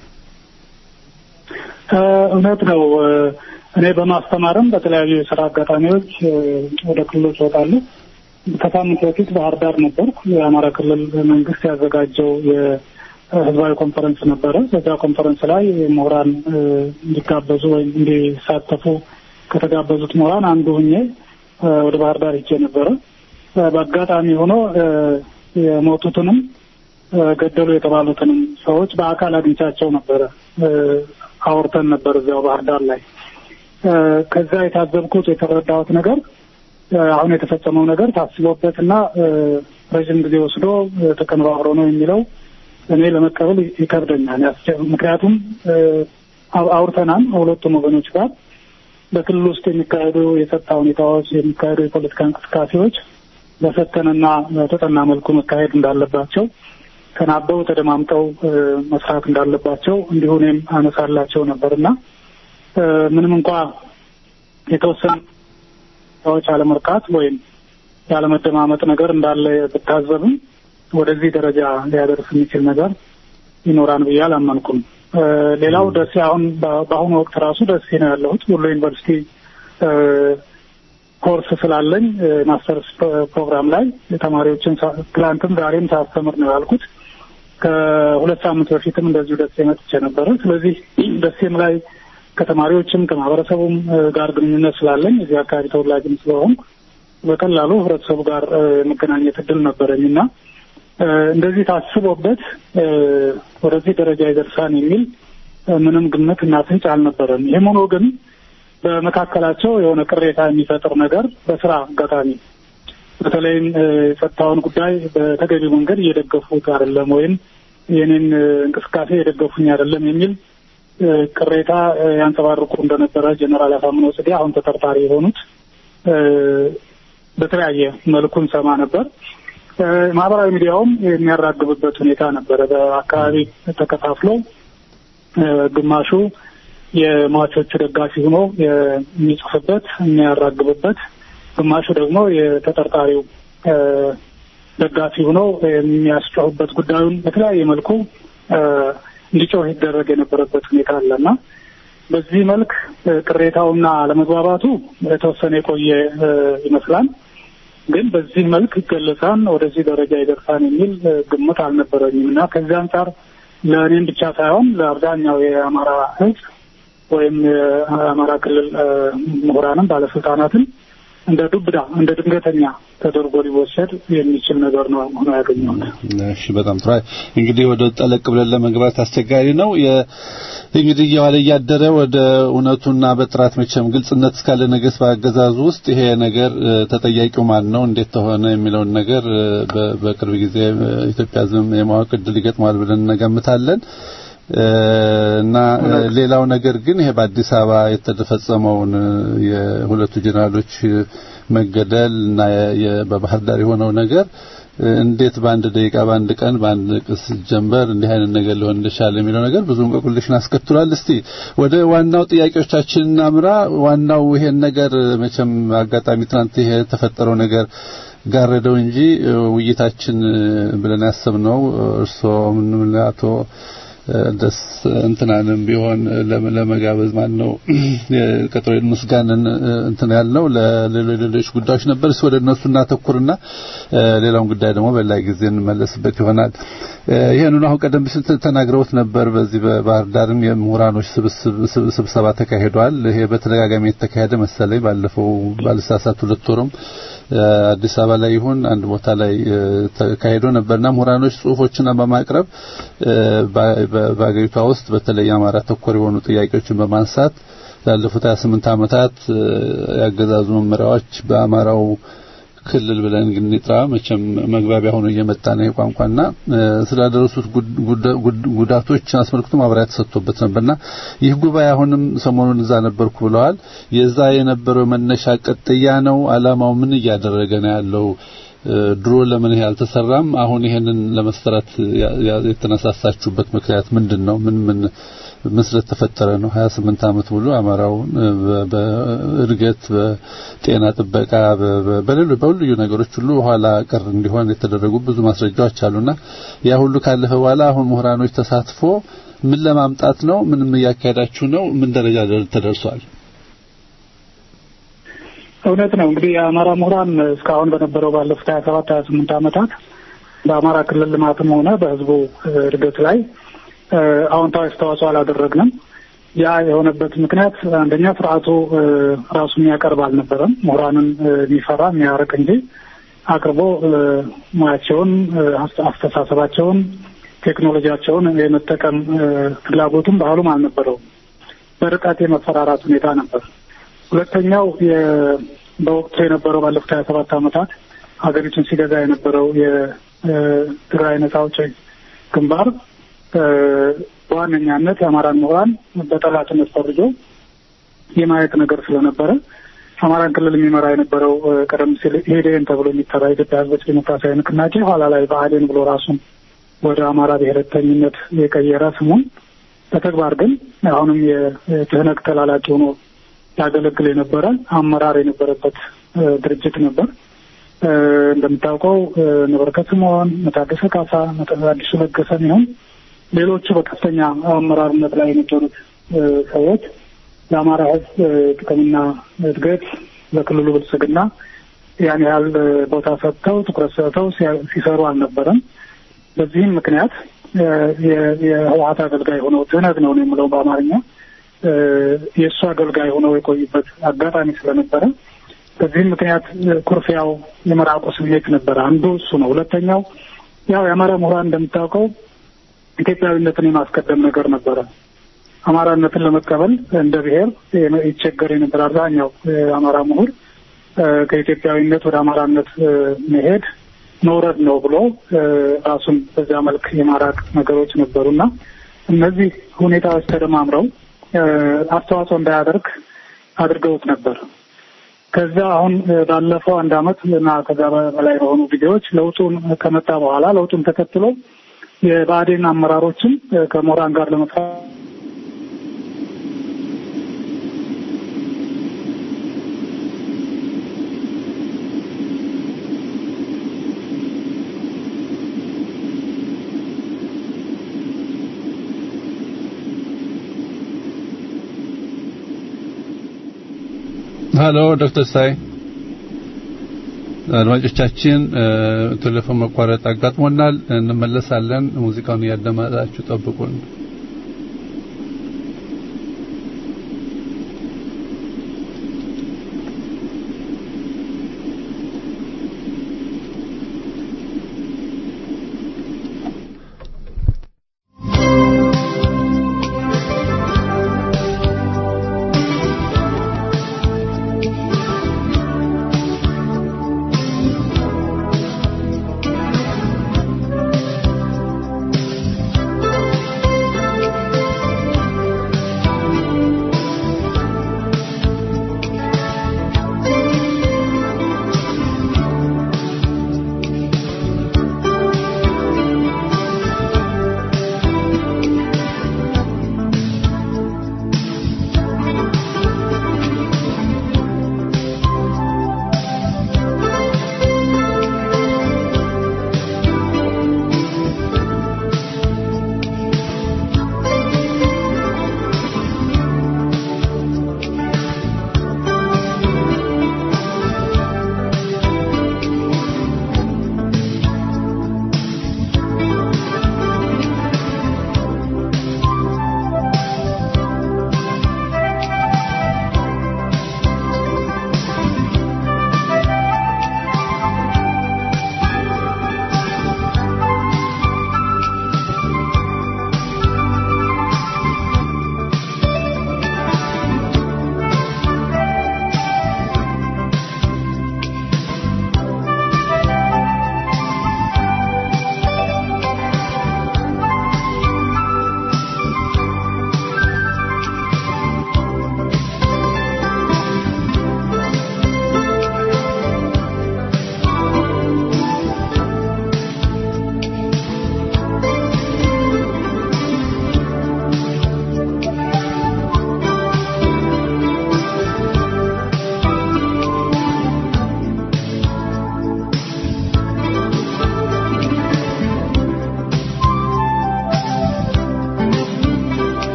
እውነት ነው። እኔ በማስተማርም በተለያዩ የስራ አጋጣሚዎች ወደ ክልሎች እወጣለሁ። ከሳምንት በፊት ባህር ዳር ነበርኩ። የአማራ ክልል መንግስት ያዘጋጀው የህዝባዊ ኮንፈረንስ ነበረ። በዛ ኮንፈረንስ ላይ ምሁራን እንዲጋበዙ ወይም እንዲሳተፉ ከተጋበዙት ምሁራን አንዱ ሁኜ ወደ ባህር ዳር ሄጄ ነበረ። በአጋጣሚ ሆኖ የሞቱትንም ገደሉ የተባሉትንም ሰዎች በአካል አግኝቻቸው ነበረ። አውርተን ነበር እዚያው ባህር ዳር ላይ። ከዛ የታዘብኩት የተረዳሁት ነገር አሁን የተፈጸመው ነገር ታስቦበትና ረዥም ጊዜ ወስዶ ተቀነባብሮ ነው የሚለው እኔ ለመቀበል ይከብደኛል። ምክንያቱም አውርተናል ሁለቱም ወገኖች ጋር በክልል ውስጥ የሚካሄዱ የጸጥታ ሁኔታዎች፣ የሚካሄዱ የፖለቲካ እንቅስቃሴዎች በሰከነና በተጠና መልኩ መካሄድ እንዳለባቸው ተናበው ተደማምጠው መስራት እንዳለባቸው እንዲሁ እኔም አነሳላቸው ነበርና ምንም እንኳ የተወሰኑ ሰዎች አለመርካት ወይም ያለመደማመጥ ነገር እንዳለ ብታዘብም ወደዚህ ደረጃ ሊያደርስ የሚችል ነገር ይኖራን ብዬ አላመንኩም። ሌላው ደሴ አሁን በአሁኑ ወቅት ራሱ ደሴ ነው ያለሁት። ወሎ ዩኒቨርሲቲ ኮርስ ስላለኝ ማስተርስ ፕሮግራም ላይ ተማሪዎችን ትላንትም ዛሬም ሳስተምር ነው ያልኩት። ከሁለት ሳምንት በፊትም እንደዚሁ ደሴ መጥቼ ነበረ። ስለዚህ ደሴም ላይ ከተማሪዎችም ከማህበረሰቡም ጋር ግንኙነት ስላለኝ እዚህ አካባቢ ተወላጅም ስለሆንኩ በቀላሉ ህብረተሰቡ ጋር የመገናኘት እድል ነበረኝ እና እንደዚህ ታስቦበት ወደዚህ ደረጃ ይደርሳን የሚል ምንም ግምት እና ፍንጭ አልነበረም። ይህም ሆኖ ግን በመካከላቸው የሆነ ቅሬታ የሚፈጥር ነገር በስራ አጋጣሚ በተለይም የጸጥታውን ጉዳይ በተገቢ መንገድ እየደገፉት አይደለም ወይም የኔን እንቅስቃሴ የደገፉኝ አይደለም የሚል ቅሬታ ያንጸባርቁ እንደነበረ ጀኔራል አሳምነው ጽጌ አሁን ተጠርጣሪ የሆኑት በተለያየ መልኩ እንሰማ ነበር። ማህበራዊ ሚዲያውም የሚያራግብበት ሁኔታ ነበረ። በአካባቢ ተከፋፍሎ ግማሹ የሟቾቹ ደጋፊ ሆኖ የሚጽፍበት የሚያራግብበት፣ ግማሹ ደግሞ የተጠርጣሪው ደጋፊ ሆኖ የሚያስጮህበት ጉዳዩን በተለያየ መልኩ እንዲጮህ ይደረግ የነበረበት ሁኔታ አለና በዚህ መልክ ቅሬታውና አለመግባባቱ የተወሰነ የቆየ ይመስላል። ግን በዚህ መልክ ይገለጻን ወደዚህ ደረጃ ይደርሳን የሚል ግምት አልነበረኝም እና ከዚህ አንጻር ለእኔም ብቻ ሳይሆን ለአብዛኛው የአማራ ሕዝብ ወይም የአማራ ክልል ምሁራንም ባለስልጣናትን እንደ ዱብዳ እንደ ድንገተኛ ተደርጎ ሊወሰድ የሚችል ነገር ነው ሆኖ ያገኘሁት። እሺ፣ በጣም ጥሩ። እንግዲህ ወደ ጠለቅ ብለን ለመግባት አስቸጋሪ ነው። እንግዲህ እየዋለ እያደረ ወደ እውነቱና በጥራት መቼም ግልጽነት እስካለ ነገስ በአገዛዙ ውስጥ ይሄ ነገር ተጠያቂው ማን ነው፣ እንዴት ተሆነ የሚለውን ነገር በቅርብ ጊዜ ኢትዮጵያ ዝም የማወቅ እድል ይገጥመዋል ብለን እንገምታለን። እና ሌላው ነገር ግን ይሄ በአዲስ አበባ የተፈጸመውን የሁለቱ ጀነራሎች መገደል እና በባህር ዳር የሆነው ነገር እንዴት በአንድ ደቂቃ በአንድ ቀን በአንድ ቅስ ጀንበር እንዲህ አይነት ነገር ሊሆን እንደቻለ የሚለው ነገር ብዙ እንቆቅልሽን አስከትሏል። እስቲ ወደ ዋናው ጥያቄዎቻችን እናምራ። ዋናው ይሄን ነገር መቼም አጋጣሚ ትናንት ይሄ የተፈጠረው ነገር ጋረደው እንጂ ውይይታችን ብለን ያሰብነው እርስዎ ምን አቶ ደስ እንትናንም ቢሆን ለመጋበዝ ማን ነው ቀጠሮ ምስጋናን እንትን ያልነው ለሌሎች ሌሎች ጉዳዮች ነበር። እሱ ወደ እነሱ እናተኩርና ሌላውን ጉዳይ ደግሞ በላይ ጊዜ እንመለስበት ይሆናል። ይሄንን አሁን ቀደም ሲል ተናግረውት ነበር። በዚህ በባህር ዳርም የምሁራኖች ስብሰባ ተካሂዷል። ይሄ በተደጋጋሚ የተካሄደ መሰለኝ ባለፈው ባልሳሳት ሁለት ወርም አዲስ አበባ ላይ ይሁን አንድ ቦታ ላይ ተካሂዶ ነበርና ምሁራኖች ጽሁፎችን በማቅረብ በአገሪቷ ውስጥ በተለይ አማራ ተኮር የሆኑ ጥያቄዎችን በማንሳት ላለፉት 28 ዓመታት ያገዛዙ መመሪያዎች በአማራው ክልል ብለን ግን ንጥራ መቼም መግባቢያ ሆኖ እየመጣ ነው ቋንቋና ስላደረሱት ጉዳቶች አስመልክቶ ማብራሪያ ተሰጥቶበት ነበርና ይህ ጉባኤ አሁንም ሰሞኑን እዛ ነበርኩ ብለዋል። የዛ የነበረው መነሻ ቀጥያ ነው። አላማው ምን እያደረገ ነው ያለው? ድሮ ለምን ይሄ አልተሰራም? አሁን ይሄንን ለመሰራት የተነሳሳችሁበት ምክንያት ምንድን ነው? ምን ምን ምን ስለተፈጠረ ነው? 28 ዓመት ሙሉ አማራውን በእድገት በጤና ጥበቃ በሌሎች በሁሉ ነገሮች ሁሉ ኋላ ቀር እንዲሆን የተደረጉ ብዙ ማስረጃዎች አሉና ያ ሁሉ ካለፈ በኋላ አሁን ምሁራኖች ተሳትፎ ምን ለማምጣት ነው? ምንም እያካሄዳችሁ ነው? ምን ደረጃ ተደርሷል? እውነት ነው እንግዲህ የአማራ ምሁራን እስካሁን በነበረው ባለፉት ሀያ ሰባት ሀያ ስምንት ዓመታት በአማራ ክልል ልማትም ሆነ በህዝቡ እድገት ላይ አዎንታዊ አስተዋጽኦ አላደረግንም። ያ የሆነበት ምክንያት አንደኛ ስርዓቱ ራሱ የሚያቀርብ አልነበረም። ምሁራንን የሚፈራ የሚያርቅ እንጂ አቅርቦ ሙያቸውን፣ አስተሳሰባቸውን፣ ቴክኖሎጂያቸውን የመጠቀም ፍላጎቱም ባህሉም አልነበረውም። በርቀት የመፈራራት ሁኔታ ነበር። ሁለተኛው በወቅቱ የነበረው ባለፉት ሀያ ሰባት ዓመታት ሀገሪቱን ሲገዛ የነበረው የትግራይ ነጻ አውጪ ግንባር በዋነኛነት የአማራን ምሁራን በጠላትነት ፈርጆ የማየት ነገር ስለነበረ አማራን ክልል የሚመራ የነበረው ቀደም ሲል ኢህዴን ተብሎ የሚጠራ የኢትዮጵያ ሕዝቦች ዴሞክራሲያዊ ንቅናቄ ኋላ ላይ ብአዴን ብሎ ራሱን ወደ አማራ ብሔረተኝነት የቀየረ ስሙን በተግባር ግን አሁንም የትህነግ ተላላቂ ሆኖ ያገለግል የነበረ አመራር የነበረበት ድርጅት ነበር። እንደምታውቀው ነበርከት ስምዖን፣ መታገሰ ካሳ፣ አዲሱ ለገሰ ይሁን ሌሎቹ በከፍተኛ አመራርነት ላይ የነበሩት ሰዎች ለአማራ ሕዝብ ጥቅምና እድገት ለክልሉ ብልጽግና ያን ያህል ቦታ ሰጥተው ትኩረት ሰጥተው ሲሰሩ አልነበረም። በዚህም ምክንያት የህወሀት አገልጋይ ሆነው ትህነግ ነው የምለው በአማርኛ የእሱ አገልጋይ ሆነው የቆዩበት አጋጣሚ ስለነበረ በዚህም ምክንያት ኩርፊያው የመራቁ ስሜት ነበረ። አንዱ እሱ ነው። ሁለተኛው ያው የአማራ ምሁራን እንደምታውቀው ኢትዮጵያዊነትን የማስቀደም ነገር ነበረ። አማራነትን ለመቀበል እንደ ብሔር ይቸገር የነበር አብዛኛው የአማራ ምሁር ከኢትዮጵያዊነት ወደ አማራነት መሄድ መውረድ ነው ብሎ ራሱን በዚያ መልክ የማራቅ ነገሮች ነበሩና እነዚህ ሁኔታዎች ተደማምረው አስተዋጽኦ እንዳያደርግ አድርገውት ነበር። ከዛ አሁን ባለፈው አንድ አመት እና ከዛ በላይ በሆኑ ጊዜዎች ለውጡን ከመጣ በኋላ ለውጡን ተከትሎ የብአዴን አመራሮችም ከምሁራን ጋር ለመስራት ሀሎ ዶክተር ሳይ አድማጮቻችን ቴሌፎን መቋረጥ አጋጥሞናል። እንመለሳለን። ሙዚቃውን እያዳመጣችሁ ጠብቁን። Thank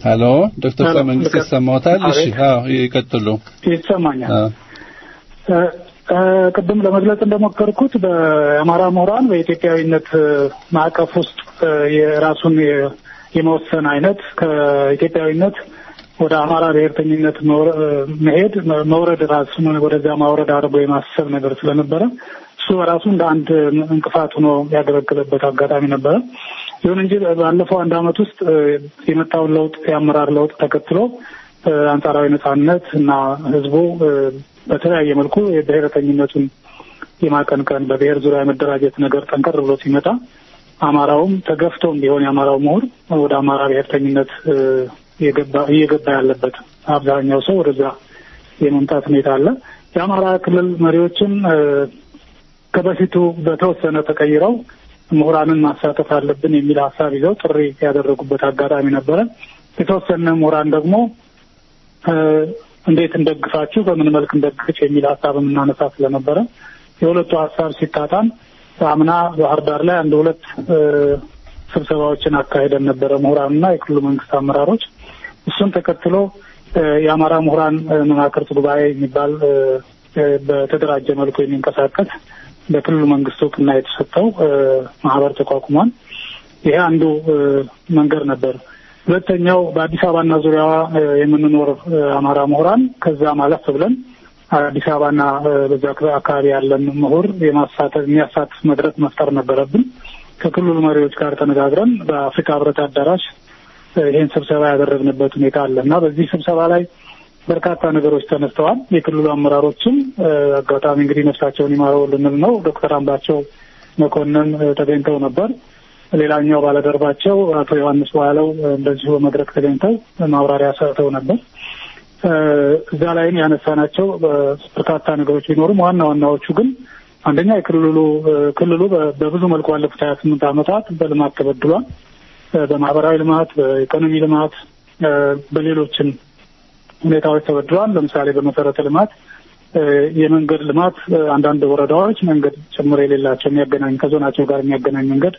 ሄሎ ዶክተር ሄሎ፣ መንግስት ልቀ- ይሰማዎታል? እሺ አቤት። አዎ ይቀጥሉ። ይሰማኛል። አዎ እ፣ እ፣ ቅድም ለመግለጽ እንደሞከርኩት በአማራ ምሁራን በኢትዮጵያዊነት እ፣ ማዕቀፍ ውስጥ እ፣ የራሱን የ- የመወሰን አይነት ከኢትዮጵያዊነት ወደ አማራ ብሔርተኝነት መውረ- እ፣ መሄድ መ- መውረድ ራሱን ወደዚያ ማውረድ አድርጎ የማሰብ ነገር ስለነበረ እሱ በራሱ እንደ አንድ እንቅፋት ሆኖ ያገለገለበት አጋጣሚ ነበረ። ይሁን እንጂ ባለፈው አንድ ዓመት ውስጥ እ፣ የመጣውን ለውጥ የአመራር ለውጥ ተከትሎ እ፣ አንጻራዊ ነጻነት እና ህዝቡ እ፣ በተለያየ መልኩ የብሔረተኝነቱን የማቀንቀን በብሔር ዙሪያ የመደራጀት ነገር ጠንከር ብሎ ሲመጣ አማራውም ተገፍቶም ቢሆን የአማራው ምሁር ወደ አማራ ብሔርተኝነት እ፣ የገባ- እየገባ ያለበት አብዛኛው ሰው ወደዛ የመምጣት ሁኔታ አለ። የአማራ ክልል መሪዎችም እ፣ ከበፊቱ በተወሰነ ተቀይረው ምሁራንን ማሳተፍ አለብን የሚል ሀሳብ ይዘው ጥሪ ያደረጉበት አጋጣሚ ነበረ። የተወሰነ ምሁራን ደግሞ እ፣ እንዴት እንደግፋችሁ በምን መልክ እንደግፍ የሚል ሀሳብ የምናነሳ ስለነበረ የሁለቱ ሀሳብ ሲጣጣም አምና ባህር ዳር ላይ አንድ ሁለት እ፣ ስብሰባዎችን አካሄደን ነበረ ምሁራንና የክልሉ መንግስት አመራሮች። እሱን ተከትሎ እ፣ የአማራ ምሁራን እ፣ መማክርት ጉባኤ የሚባል እ፣ እ፣ በተደራጀ መልኩ የሚንቀሳቀስ በክልሉ መንግስት እውቅና የተሰጠው እ፣ ማህበር ተቋቁሟል። ይሄ አንዱ እ፣ መንገድ ነበር። ሁለተኛው በአዲስ አበባና ዙሪያዋ እ፣ የምንኖር እ፣ አማራ ምሁራን ከዛ ማለፍ ብለን አዲስ አበባና እ፣ በዛ አካባቢ ያለን ምሁር የማሳተፍ የሚያሳትፍ መድረክ መፍጠር ነበረብን። ከክልሉ መሪዎች ጋር ተነጋግረን በአፍሪካ ህብረት አዳራሽ እ፣ ይህን ስብሰባ ያደረግንበት ሁኔታ አለ እና በዚህ ስብሰባ ላይ በርካታ ነገሮች ተነስተዋል። የክልሉ አመራሮችም እ፣ አጋጣሚ እንግዲህ ነፍሳቸውን ይማረው ልንል ነው ዶክተር አምባቸው መኮንን እ፣ ተገኝተው ነበር። ሌላኛው ባለደርባቸው አቶ ዮሐንስ በኋላው እንደዚሁ በመድረክ ተገኝተው ማብራሪያ ሰጥተው ነበር። እ፣ እዛ ላይም ያነሳናቸው እ፣ በርካታ ነገሮች ቢኖሩም ዋና ዋናዎቹ ግን አንደኛ የክልሉ እ፣ ክልሉ በ- በብዙ መልኩ ባለፉት ሀያ ስምንት ዓመታት በልማት ተበድሏል። እ፣ በማህበራዊ ልማት፣ በኢኮኖሚ ልማት፣ እ፣ በሌሎችም ሁኔታዎች ተበድሏል። ለምሳሌ በመሰረተ ልማት እ፣ የመንገድ ልማት እ፣ አንዳንድ ወረዳዎች መንገድ ጭምር የሌላቸው የሚያገናኝ ከዞናቸው ጋር የሚያገናኝ መንገድ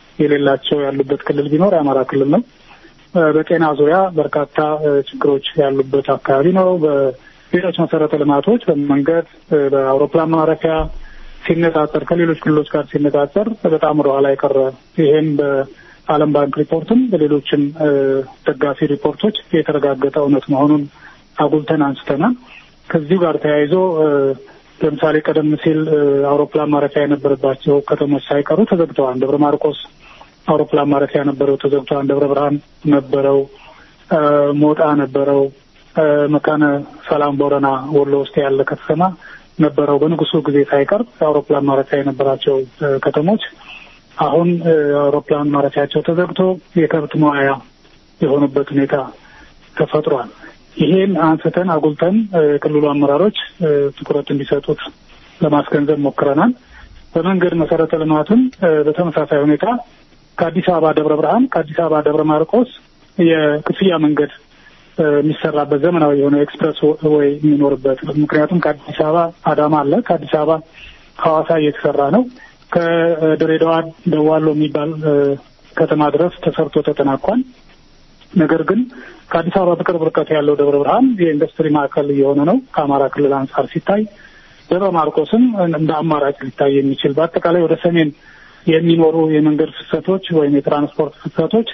የሌላቸው ያሉበት ክልል ቢኖር የአማራ ክልል ነው። እ፣ በጤና ዙሪያ በርካታ እ፣ ችግሮች ያሉበት አካባቢ ነው። በሌሎች መሰረተ ልማቶች በመንገድ እ፣ በአውሮፕላን ማረፊያ ሲነጻጸር ከሌሎች ክልሎች ጋር ሲነጻጸር በጣም ወደኋላ የቀረ ይሄም በዓለም ባንክ ሪፖርትም በሌሎችም እ፣ ደጋፊ ሪፖርቶች የተረጋገጠ እውነት መሆኑን አጉልተን አንስተናል። ከዚሁ ጋር ተያይዞ እ፣ ለምሳሌ ቀደም ሲል እ፣ አውሮፕላን ማረፊያ የነበረባቸው ከተሞች ሳይቀሩ ተዘግተዋል። ደብረ ማርቆስ አውሮፕላን ማረፊያ ነበረው፣ ተዘግተዋል። ደብረ ብርሃን ነበረው፣ እ፣ ሞጣ ነበረው፣ እ፣ መካነ ሰላም ቦረና ወሎ ውስጥ ያለ ከተማ ነበረው። በንጉሱ ጊዜ ሳይቀር አውሮፕላን ማረፊያ የነበራቸው እ፣ ከተሞች አሁን እ፣ አውሮፕላን ማረፊያቸው ተዘግቶ የከብት መዋያ የሆኑበት ሁኔታ ተፈጥሯል። ይሄን አንስተን አጉልተን እ፣ የክልሉ አመራሮች እ፣ ትኩረት እንዲሰጡት ለማስገንዘብ ሞክረናል። በመንገድ መሰረተ ልማትም እ፣ በተመሳሳይ ሁኔታ ከአዲስ አበባ ደብረ ብርሃን፣ ከአዲስ አበባ ደብረ ማርቆስ የክፍያ መንገድ እ፣ የሚሰራበት ዘመናዊ የሆነ ኤክስፕረስ ወይ የሚኖርበት ምክንያቱም ከአዲስ አበባ አዳማ አለ፣ ከአዲስ አበባ ሐዋሳ እየተሰራ ነው። ከድሬዳዋ ደዋሎ የሚባል እ፣ ከተማ ድረስ ተሰርቶ ተጠናቋል። ነገር ግን ከአዲስ አበባ በቅርብ ርቀት ያለው ደብረ ብርሃን የኢንዱስትሪ ማዕከል እየሆነ ነው። ከአማራ ክልል አንጻር ሲታይ ደብረ ማርቆስም እንደ አማራጭ ሊታይ የሚችል በአጠቃላይ ወደ ሰሜን የሚኖሩ የመንገድ ፍሰቶች ወይም የትራንስፖርት ፍሰቶች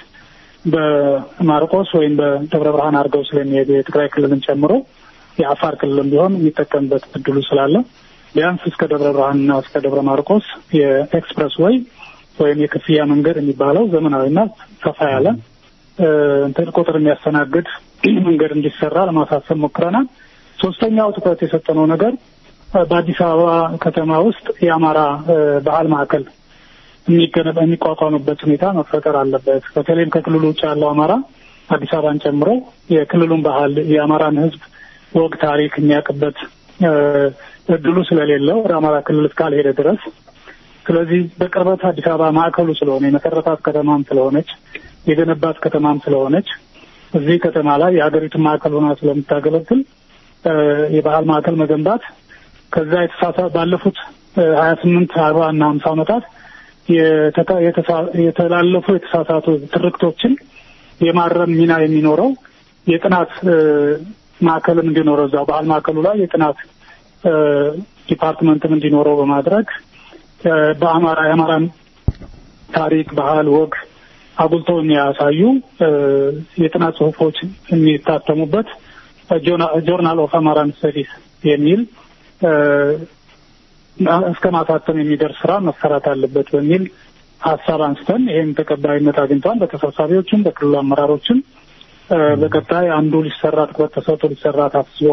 በማርቆስ ወይም በደብረ ብርሃን አድርገው ስለሚሄዱ የትግራይ ክልልን ጨምሮ የአፋር ክልልም ቢሆን የሚጠቀምበት እድሉ ስላለ ቢያንስ እስከ ደብረ ብርሃንና እስከ ደብረ ማርቆስ የኤክስፕረስ ወይ ወይም የክፍያ መንገድ የሚባለው ዘመናዊና ሰፋ ያለ እ፣ እንትን ቁጥር የሚያስተናግድ መንገድ እንዲሰራ ለማሳሰብ ሞክረናል። ሶስተኛው ትኩረት የሰጠነው ነገር እ፣ በአዲስ አበባ ከተማ ውስጥ የአማራ እ፣ ባህል ማዕከል የሚገነባ የሚቋቋምበት ሁኔታ መፈጠር አለበት። በተለይም ከክልሉ ውጭ ያለው አማራ አዲስ አበባን ጨምሮ የክልሉን ባህል የአማራን ሕዝብ ወግ ታሪክ የሚያውቅበት እ፣ እድሉ ስለሌለው ወደ አማራ ክልል እስካልሄደ ድረስ ስለዚህ በቅርበት አዲስ አበባ ማዕከሉ ስለሆነ የመሰረታት ከተማም ስለሆነች የገነባት ከተማም ስለሆነች እዚህ ከተማ ላይ የሀገሪቱን ማዕከል ሆና ስለምታገለግል እ፣ የባህል ማዕከል መገንባት ከዛ የተሳሳ ባለፉት ሀያ ስምንት አርባ እና ሀምሳ ዓመታት የተላለፉ የተሳሳቱ ትርክቶችን የማረም ሚና የሚኖረው የጥናት ማዕከልም እንዲኖረው እዛው ባህል ማዕከሉ ላይ የጥናት ዲፓርትመንትም እንዲኖረው በማድረግ በአማራ የአማራን ታሪክ፣ ባህል፣ ወግ አጉልተው የሚያሳዩ የጥናት ጽሁፎች የሚታተሙበት ጆርናል ኦፍ አማራን ስተዲስ የሚል እስከ ማሳተም የሚደርስ ስራ መሰራት አለበት በሚል ሀሳብ አንስተን ይህም ተቀባይነት አግኝቷል። በተሰብሳቢዎችም በክልሉ አመራሮችም በቀጣይ አንዱ ሊሰራ ትኩረት ተሰጥቶ ሊሰራ ታስቦ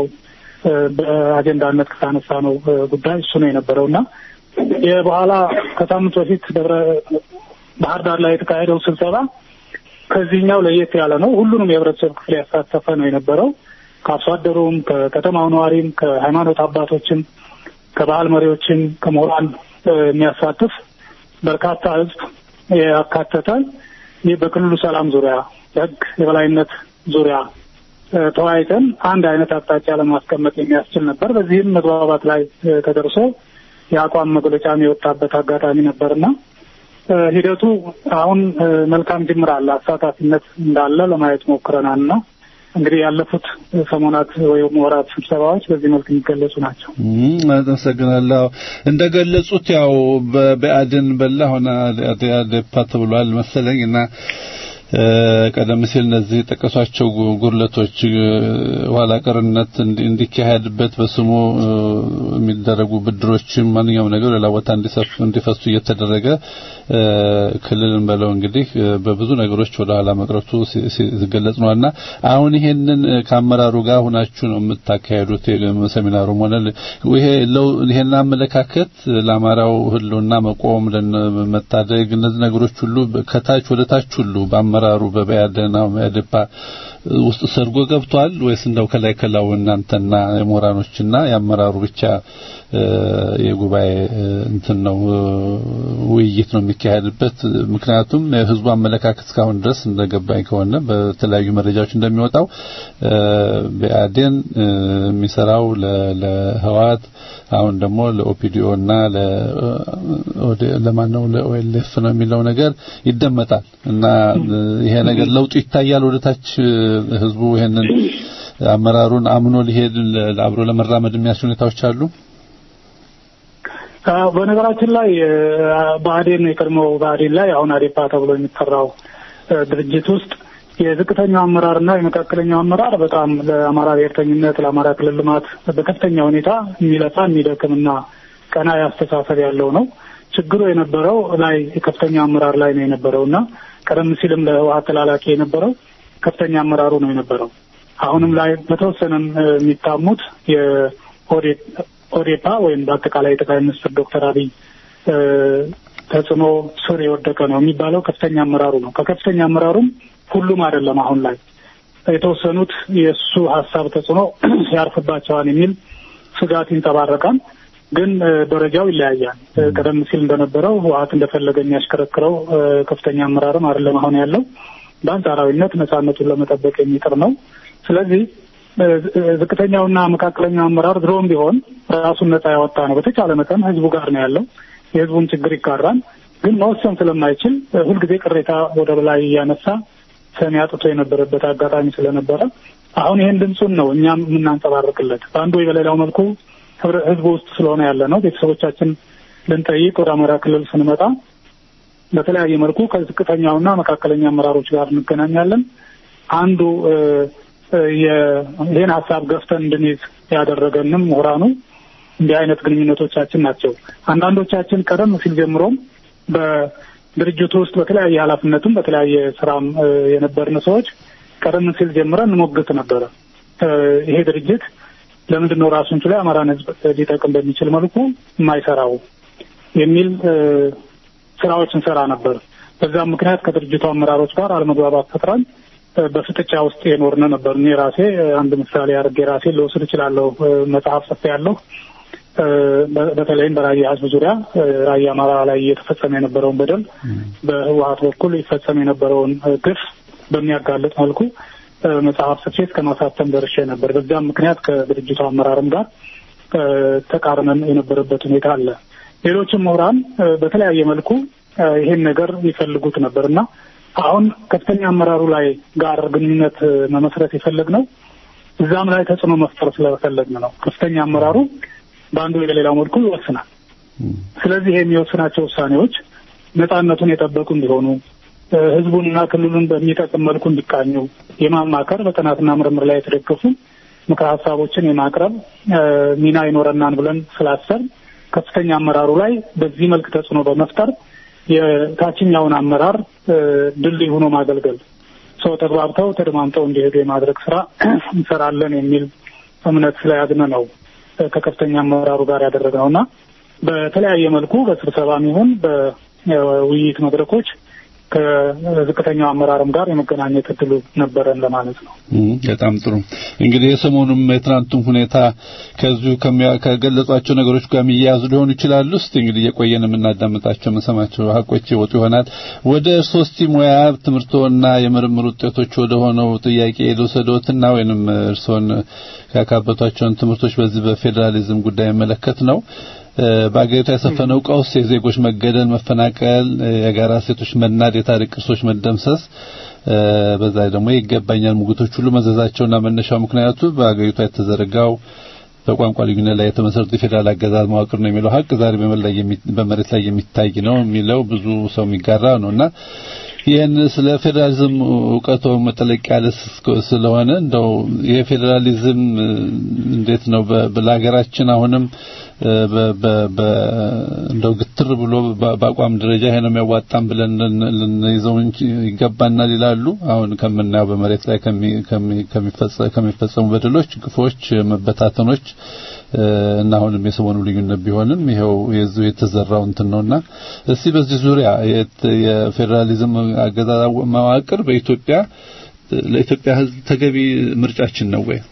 በአጀንዳነት ከታነሳ ነው ጉዳይ እሱ ነው የነበረው እና የበኋላ ከሳምንት በፊት ደብረ ባህር ዳር ላይ የተካሄደው ስብሰባ ከዚህኛው ለየት ያለ ነው። ሁሉንም የህብረተሰብ ክፍል ያሳተፈ ነው የነበረው። ከአርሶ አደሩም፣ ከከተማው ነዋሪም፣ ከሃይማኖት አባቶችም፣ ከባህል መሪዎችም፣ ከምሁራን የሚያሳትፍ በርካታ ህዝብ ያካተተ ይህ በክልሉ ሰላም ዙሪያ የህግ የበላይነት ዙሪያ ተወያይተን አንድ አይነት አቅጣጫ ለማስቀመጥ የሚያስችል ነበር። በዚህም መግባባት ላይ ተደርሶ የአቋም መግለጫም የወጣበት አጋጣሚ ነበርና ሂደቱ አሁን መልካም ጅምር አለ፣ አሳታፊነት እንዳለ ለማየት ሞክረናል እና እንግዲህ ያለፉት ሰሞናት ወይም ወራት ስብሰባዎች በዚህ መልክ የሚገለጹ ናቸው። አመሰግናለሁ። እንደገለጹት ያው በብአዴን በላ ሆነ አዴፓ ተብሏል መሰለኝ እና ቀደም ሲል እነዚህ የጠቀሷቸው ጉድለቶች ኋላ ቀርነት እንዲካሄድበት በስሙ የሚደረጉ ብድሮችም ማንኛውም ነገር ሌላ ቦታ እንዲፈሱ እየተደረገ ክልልን በለው እንግዲህ በብዙ ነገሮች ወደ ኋላ መቅረቱ ሲገለጽ ነውና አሁን ይሄንን ከአመራሩ ጋር ሁናችሁ ነው የምታካሄዱት ሰሚናሩም ሆነ ይሄ ይሄን አመለካከት ለአማራው ህልውና መቆም መታደግ እነዚህ ነገሮች ሁሉ ከታች ወደ ታች ሁሉ አመራሩ በበያደና በያደፓ ውስጥ ሰርጎ ገብቷል ወይስ እንደው ከላይ ከላው እናንተና የምሁራኖችና የአመራሩ ብቻ የጉባኤ እንትን ነው ውይይት ነው የሚካሄድበት? ምክንያቱም የህዝቡ አመለካከት እስካሁን ድረስ እንደገባኝ ከሆነ በተለያዩ መረጃዎች እንደሚወጣው በአዴን የሚሰራው ለህዋት አሁን ደግሞ ለኦፒዲኦ እና ለማን ነው ለኦኤልኤፍ ነው የሚለው ነገር ይደመጣል እና ይሄ ነገር ለውጡ ይታያል ወደታች ህዝቡ ይሄንን አመራሩን አምኖ ሊሄድ አብሮ ለመራመድ የሚያስችሉ ሁኔታዎች አሉ። በነገራችን ላይ ብአዴን የቀድሞ ብአዴን ላይ አሁን አዴፓ ተብሎ የሚጠራው ድርጅት ውስጥ የዝቅተኛው አመራርና የመካከለኛው አመራር በጣም ለአማራ ብሔርተኝነት ለአማራ ክልል ልማት በከፍተኛ ሁኔታ የሚለፋ የሚደክምና ቀና አስተሳሰብ ያለው ነው። ችግሩ የነበረው ላይ ከፍተኛ አመራር ላይ ነው የነበረው እና ቀደም ሲልም ለህወሓት ተላላኪ የነበረው ከፍተኛ አመራሩ ነው የነበረው። አሁንም ላይ በተወሰነም የሚታሙት የኦዴፓ ወይም በአጠቃላይ ጠቅላይ ሚኒስትር ዶክተር አብይ ተጽዕኖ ስር የወደቀ ነው የሚባለው ከፍተኛ አመራሩ ነው። ከከፍተኛ አመራሩም ሁሉም አይደለም። አሁን ላይ የተወሰኑት የእሱ ሀሳብ ተጽዕኖ ያርፍባቸዋል የሚል ስጋት ይንጸባረቃል። ግን ደረጃው ይለያያል። ቀደም ሲል እንደነበረው ህወሓት እንደፈለገ የሚያሽከረክረው ከፍተኛ አመራርም አይደለም አሁን ያለው በአንጻራዊነት ነጻነቱን ለመጠበቅ የሚጥር ነው። ስለዚህ ዝቅተኛውና መካከለኛው አመራር ድሮም ቢሆን ራሱን ነጻ ያወጣ ነው። በተቻለ መጠን ህዝቡ ጋር ነው ያለው። የህዝቡን ችግር ይጋራል። ግን መወሰን ስለማይችል ሁልጊዜ ቅሬታ ወደ በላይ እያነሳ ሰሚ አጥቶ የነበረበት አጋጣሚ ስለነበረ አሁን ይህን ድምፁን ነው እኛም የምናንጸባርቅለት በአንዱ ወይ በሌላው መልኩ ህዝቡ ውስጥ ስለሆነ ያለ ነው። ቤተሰቦቻችን ልንጠይቅ ወደ አማራ ክልል ስንመጣ በተለያየ መልኩ ከዝቅተኛውና መካከለኛ አመራሮች ጋር እንገናኛለን። አንዱ ይህን ሀሳብ ገፍተን እንድንይዝ ያደረገንም ምሁራኑ እንዲህ አይነት ግንኙነቶቻችን ናቸው። አንዳንዶቻችን ቀደም ሲል ጀምሮም በድርጅቱ ውስጥ በተለያየ ኃላፊነትም በተለያየ ስራም የነበርን ሰዎች ቀደም ሲል ጀምረን እንሞግት ነበረ። ይሄ ድርጅት ለምንድን ነው ራሱን ችሎ የአማራን ህዝብ ሊጠቅም በሚችል መልኩ የማይሰራው የሚል ስራዎች እንሰራ ነበር። በዛም ምክንያት ከድርጅቱ አመራሮች ጋር አለመግባባት ፈጥረን በፍጥጫ ውስጥ የኖርን ነበር። እኔ ራሴ አንድ ምሳሌ አድርጌ ራሴ ልወስድ እችላለሁ። መጽሐፍ ጽፌ ያለሁ በተለይም በራያ ህዝብ ዙሪያ ራያ አማራ ላይ እየተፈጸመ የነበረውን በደል በህወሀት በኩል ይፈጸም የነበረውን ግፍ በሚያጋልጥ መልኩ መጽሐፍ ጽፌ እስከ ማሳተም ደርሼ ነበር። በዚያም ምክንያት ከድርጅቱ አመራርም ጋር ተቃርነን የነበረበት ሁኔታ አለ። ሌሎችም ምሁራን በተለያየ መልኩ ይሄን ነገር ይፈልጉት ነበር እና አሁን ከፍተኛ አመራሩ ላይ ጋር ግንኙነት መመስረት የፈለግነው እዛም ላይ ተጽዕኖ መፍጠር ስለፈለግን ነው። ከፍተኛ አመራሩ በአንዱ በሌላው መልኩ ይወስናል። ስለዚህ የሚወስናቸው ውሳኔዎች ነጻነቱን የጠበቁ እንዲሆኑ ህዝቡንና ክልሉን በሚጠቅም መልኩ እንዲቃኙ የማማከር በጥናትና ምርምር ላይ የተደገፉ ምክረ ሀሳቦችን የማቅረብ ሚና ይኖረናን ብለን ስላሰብ ከፍተኛ አመራሩ ላይ በዚህ መልክ ተጽዕኖ በመፍጠር የታችኛውን አመራር ድልድይ ሆኖ ማገልገል ሰው ተግባብተው ተደማምጠው እንዲሄዱ የማድረግ ስራ እንሰራለን የሚል እምነት ስለያዝነ ነው ከከፍተኛ አመራሩ ጋር ያደረግነው እና በተለያየ መልኩ በስብሰባም ይሁን በውይይት መድረኮች ከዝቅተኛው አመራርም ጋር የመገናኘት እድሉ ነበረን ለማለት ነው። በጣም ጥሩ። እንግዲህ የሰሞኑም የትናንቱም ሁኔታ ከዚሁ ከገለጿቸው ነገሮች ጋር የሚያያዙ ሊሆኑ ይችላሉ። እስቲ እንግዲህ እየቆየን የምናዳምጣቸው የምንሰማቸው ሀቆች ይወጡ ይሆናል። ወደ ሶስቲ ሙያ ትምህርቶና የምርምር ውጤቶች ወደ ሆነው ጥያቄ ልውሰዶትና ወይንም እርስዎን ያካበቷቸውን ትምህርቶች በዚህ በፌዴራሊዝም ጉዳይ መለከት ነው። በአገሪቷ የሰፈነው ቀውስ፣ የዜጎች መገደል፣ መፈናቀል፣ የጋራ ሴቶች መናድ፣ የታሪክ ቅርሶች መደምሰስ በዛ ደግሞ ይገባኛል ሙግቶች ሁሉ መዘዛቸውና መነሻው ምክንያቱ በአገሪቷ የተዘረጋው በቋንቋ ልዩነት ላይ የተመሰረተ የፌዴራል አገዛዝ መዋቅር ነው የሚለው ሀቅ ዛሬ በመሬት ላይ የሚታይ ነው የሚለው ብዙ ሰው የሚጋራ ነውና ይህን ስለ ፌዴራሊዝም እውቀቶ መጠለቅ ያለ ስለሆነ እንደው የፌዴራሊዝም እንዴት ነው ለሀገራችን አሁንም እንደው ግትር ብሎ በአቋም ደረጃ ይሄ ነው የሚያዋጣም ብለን ልንይዘው ይገባናል ይላሉ። አሁን ከምናየው በመሬት ላይ ከሚፈጸሙ በደሎች፣ ግፎች፣ መበታተኖች እና አሁንም የሰሞኑ ልዩነት ቢሆንም ይሄው የዚሁ የተዘራው እንትን ነውና እስቲ በዚህ ዙሪያ የፌዴራሊዝም አገዛዝ መዋቅር በኢትዮጵያ ለኢትዮጵያ ሕዝብ ተገቢ ምርጫችን ነው ወይ?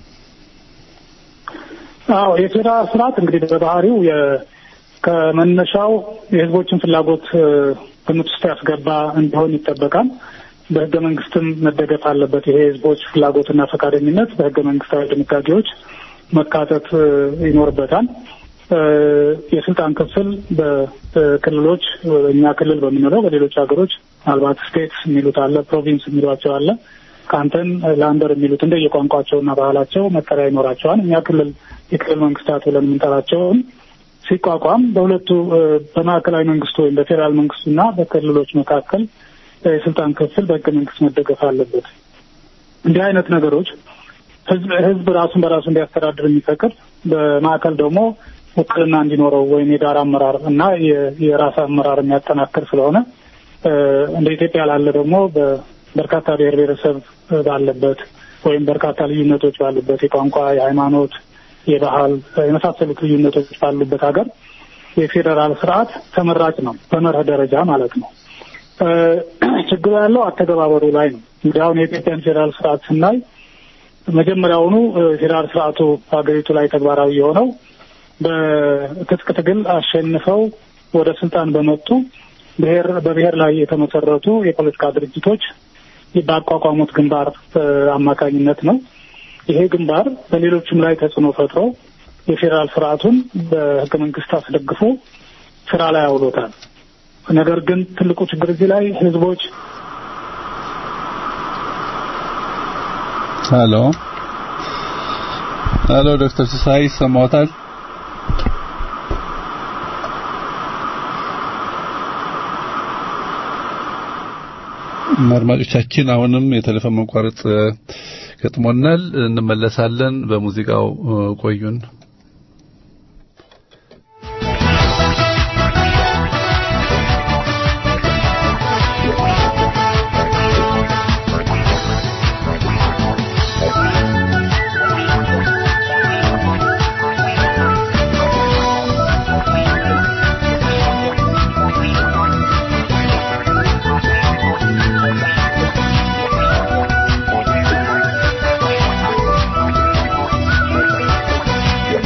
አዎ የፌዴራል ስርዓት እንግዲህ በባህሪው ከመነሻው የህዝቦችን ፍላጎት ግምት ውስጥ ያስገባ እንዲሆን ይጠበቃል። በህገ መንግስትም መደገፍ አለበት። ይሄ የህዝቦች ፍላጎትና ፈቃደኝነት በህገ መንግስታዊ ድንጋጌዎች መካተት ይኖርበታል። የስልጣን ክፍል በክልሎች እኛ ክልል በምንለው በሌሎች ሀገሮች ምናልባት ስቴትስ የሚሉት አለ፣ ፕሮቪንስ የሚሏቸው አለ፣ ካንተን ላንደር የሚሉት እንደ የቋንቋቸውና ባህላቸው መጠሪያ ይኖራቸዋል። እኛ ክልል የክልል መንግስታት ብለን የምንጠራቸውን ሲቋቋም በሁለቱ በማዕከላዊ መንግስቱ ወይም በፌዴራል መንግስቱና በክልሎች መካከል የስልጣን ክፍል በህገ መንግስት መደገፍ አለበት። እንዲህ አይነት ነገሮች ህዝብ ህዝብ ራሱን በራሱ እንዲያስተዳድር የሚፈቅድ በማዕከል ደግሞ ውክልና እንዲኖረው ወይም የጋራ አመራር እና የራስ አመራር የሚያጠናክር ስለሆነ እንደ ኢትዮጵያ ላለ ደግሞ በርካታ ብሔር ብሔረሰብ ባለበት ወይም በርካታ ልዩነቶች ባሉበት የቋንቋ፣ የሃይማኖት፣ የባህል የመሳሰሉት ልዩነቶች ባሉበት ሀገር የፌዴራል ስርዓት ተመራጭ ነው፣ በመርህ ደረጃ ማለት ነው። ችግሩ ያለው አተገባበሩ ላይ ነው። እንግዲህ አሁን የኢትዮጵያን ፌዴራል ስርዓት ስናይ መጀመሪያውኑ ፌዴራል ስርዓቱ ሀገሪቱ ላይ ተግባራዊ የሆነው በትጥቅ ትግል አሸንፈው ወደ ስልጣን በመጡ ብሔር በብሔር ላይ የተመሰረቱ የፖለቲካ ድርጅቶች ባቋቋሙት ግንባር አማካኝነት ነው። ይሄ ግንባር በሌሎችም ላይ ተጽዕኖ ፈጥሮ የፌዴራል ስርዓቱን በህገ መንግስት አስደግፎ ስራ ላይ አውሎታል። ነገር ግን ትልቁ ችግር እዚህ ላይ ህዝቦች ሄሎ ሄሎ፣ ዶክተር ሲሳይ ይሰማዎታል? አድማጮቻችን አሁንም የቴሌፎን መቋረጥ ገጥሞናል። እንመለሳለን። በሙዚቃው ቆዩን። Thank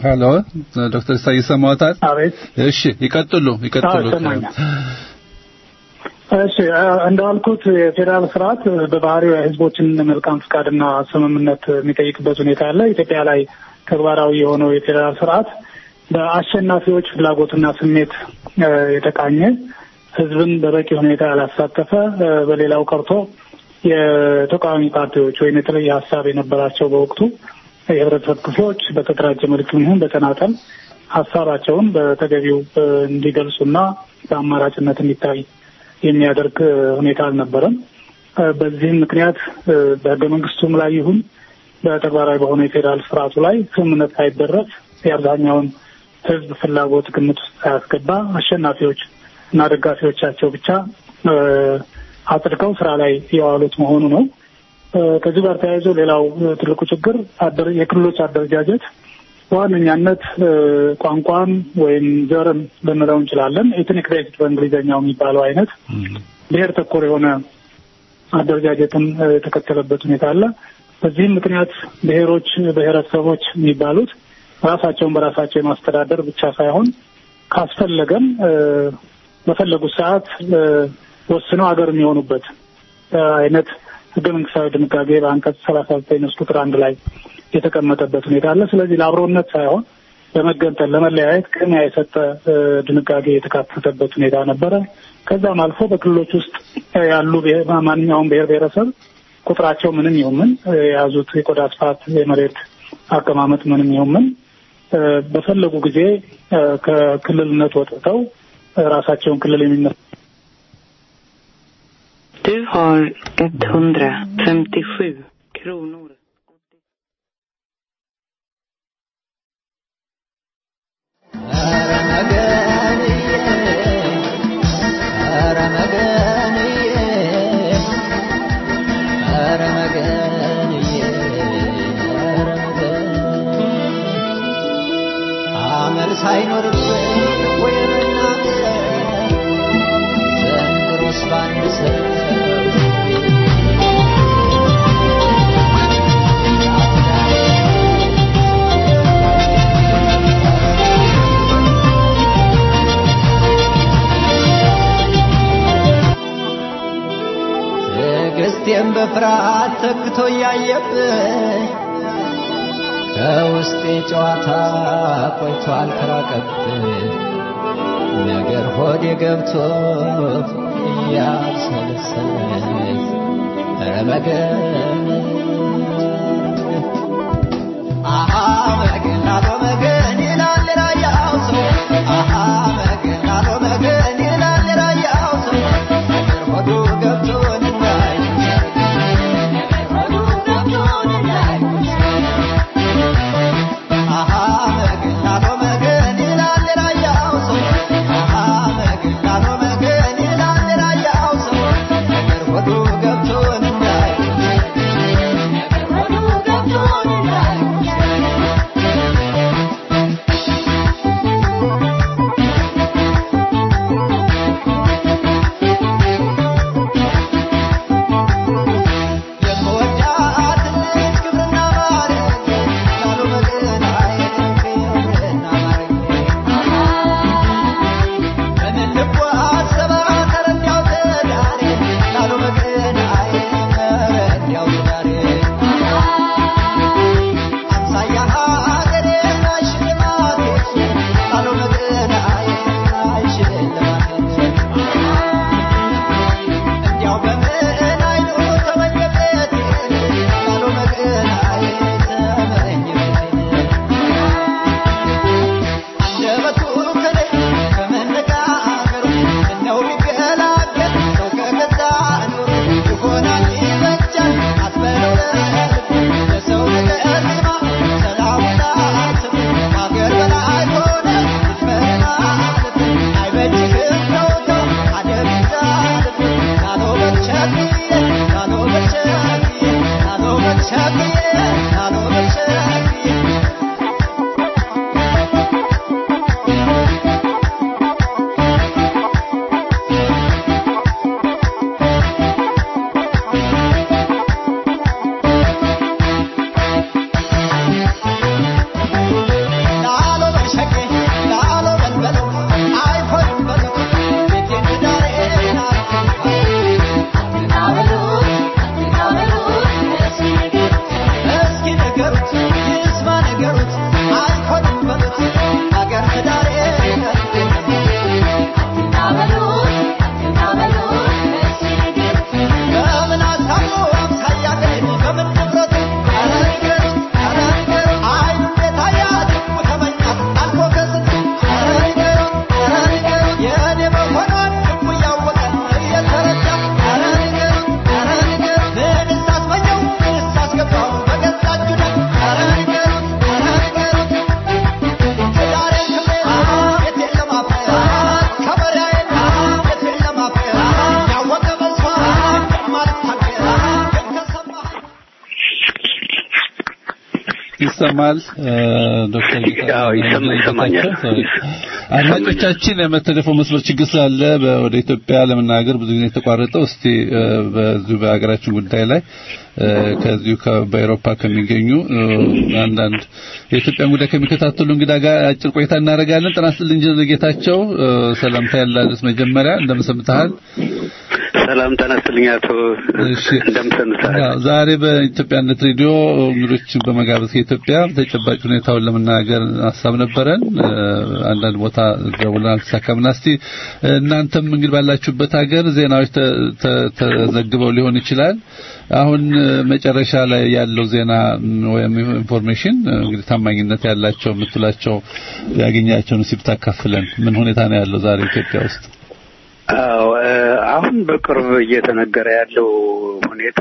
ሄሎ ዶክተር ኢሳይ ይሰማዎታል? አቤት። እሺ ይቀጥሉ ይቀጥሉ። አዎ፣ ይሰማኛል። እሺ እንዳልኩት የፌዴራል ስርዓት በባህሪው የህዝቦችን መልካም ፍቃድና ስምምነት የሚጠይቅበት ሁኔታ አለ። ኢትዮጵያ ላይ ተግባራዊ የሆነው የፌዴራል ስርዓት በአሸናፊዎች ፍላጎትና ስሜት የተቃኘ ህዝብን በበቂ ሁኔታ ያላሳተፈ በሌላው ቀርቶ የተቃዋሚ ፓርቲዎች ወይም የተለየ ሀሳብ የነበራቸው በወቅቱ የህብረተሰብ ክፍሎች በተደራጀ መልክ ይሁን በተናጠል ሀሳባቸውን በተገቢው እንዲገልጹና በአማራጭነት እንዲታይ የሚያደርግ ሁኔታ አልነበረም። በዚህም ምክንያት በህገ መንግስቱም ላይ ይሁን በተግባራዊ በሆነ የፌዴራል ስርዓቱ ላይ ስምምነት ሳይደረስ የአብዛኛውን ህዝብ ፍላጎት ግምት ውስጥ ሳያስገባ አሸናፊዎች እና ደጋፊዎቻቸው ብቻ አጽድቀው ስራ ላይ የዋሉት መሆኑ ነው። ከዚህ ጋር ተያይዞ ሌላው ትልቁ ችግር የክልሎች አደረጃጀት በዋነኛነት ቋንቋን ወይም ዘርን ልንለው እንችላለን ኤትኒክ ቤዝድ በእንግሊዝኛው የሚባለው አይነት ብሔር ተኮር የሆነ አደረጃጀትን የተከተለበት ሁኔታ አለ። በዚህም ምክንያት ብሔሮች፣ ብሔረሰቦች የሚባሉት ራሳቸውን በራሳቸው የማስተዳደር ብቻ ሳይሆን ካስፈለገም በፈለጉት ሰዓት ወስነው ሀገር የሚሆኑበት አይነት ህገ መንግስታዊ ድንጋጌ በአንቀጽ ሰላሳ ዘጠኝ ንዑስ ቁጥር አንድ ላይ የተቀመጠበት ሁኔታ አለ። ስለዚህ ለአብሮነት ሳይሆን ለመገንጠል፣ ለመለያየት ቅድሚያ የሰጠ ድንጋጌ የተካተተበት ሁኔታ ነበረ። ከዛም አልፎ በክልሎች ውስጥ ያሉ ማንኛውም ብሔር ብሔረሰብ ቁጥራቸው ምንም ይሁን ምን የያዙት የቆዳ ስፋት፣ የመሬት አቀማመጥ ምንም ይሁን ምን በፈለጉ ጊዜ ከክልልነት ወጥተው ራሳቸውን ክልል የሚመ Du har 157 kronor. ሳይኖርብን ወይ መናገር ዘንድሮስ ባንድ ሰው ትዕግስቴን በፍርሃት ተክቶ እያየብኝ ከውስጤ ጨዋታ ቆይቷል ከራቀብኝ ነገር ሆዴ ገብቶ እያሰለሰለኝ ኧረ መገን አሃ መገን አሎ መገን ይላል ራያው ሰው አሃ መገን አሎ መገን ይላል ራያው ሰው ነገር ሆዱ ገብቶ እንዳይ ሆዱ ገብቶ እንዳይ አሃ መገን አሎ መገን ይላል ራያው ሰው አሃ መገን አሎ መገን ይላል ራያው ሰው ነገር ሆዱ ገብቶ እንዳይ ነገር ሆዱ ገብቶ እንዳይ ይሰማል ዶክተር አዎ ይሰማ ይሰማኛል አድማጮቻችን የመተደፈው መስመር ችግር ስላለ ወደ ኢትዮጵያ ለመናገር ብዙ ጊዜ የተቋረጠው እስቲ በዚሁ በሀገራችን ጉዳይ ላይ ከዚሁ በአውሮፓ ከሚገኙ አንዳንድ የኢትዮጵያን ጉዳይ ከሚከታተሉ እንግዳ ጋር አጭር ቆይታ እናደርጋለን። ጤና ይስጥልኝ ኢንጂነር ጌታቸው ሰላምታ ያላልስ መጀመሪያ እንደምሰምተሃል። ሰላም ጤና ይስጥልኝ አቶ እንደምሰምተሃል። ዛሬ በኢትዮጵያነት ሬዲዮ እንግዶችን በመጋበዝ ከኢትዮጵያ ተጨባጭ ሁኔታውን ለመናገር ሀሳብ ነበረን። አንዳንድ ቦታ ደውለን አልተሳካምና እስቲ እናንተም እንግዲህ ባላችሁበት ሀገር ዜናዎች ተዘግበው ሊሆን ይችላል። አሁን መጨረሻ ላይ ያለው ዜና ወይም ኢንፎርሜሽን እንግዲህ ታማኝነት ያላቸው የምትላቸው ያገኛቸውን ሲብ ታካፍለን። ምን ሁኔታ ነው ያለው ዛሬ ኢትዮጵያ ውስጥ? አዎ አሁን በቅርብ እየተነገረ ያለው ሁኔታ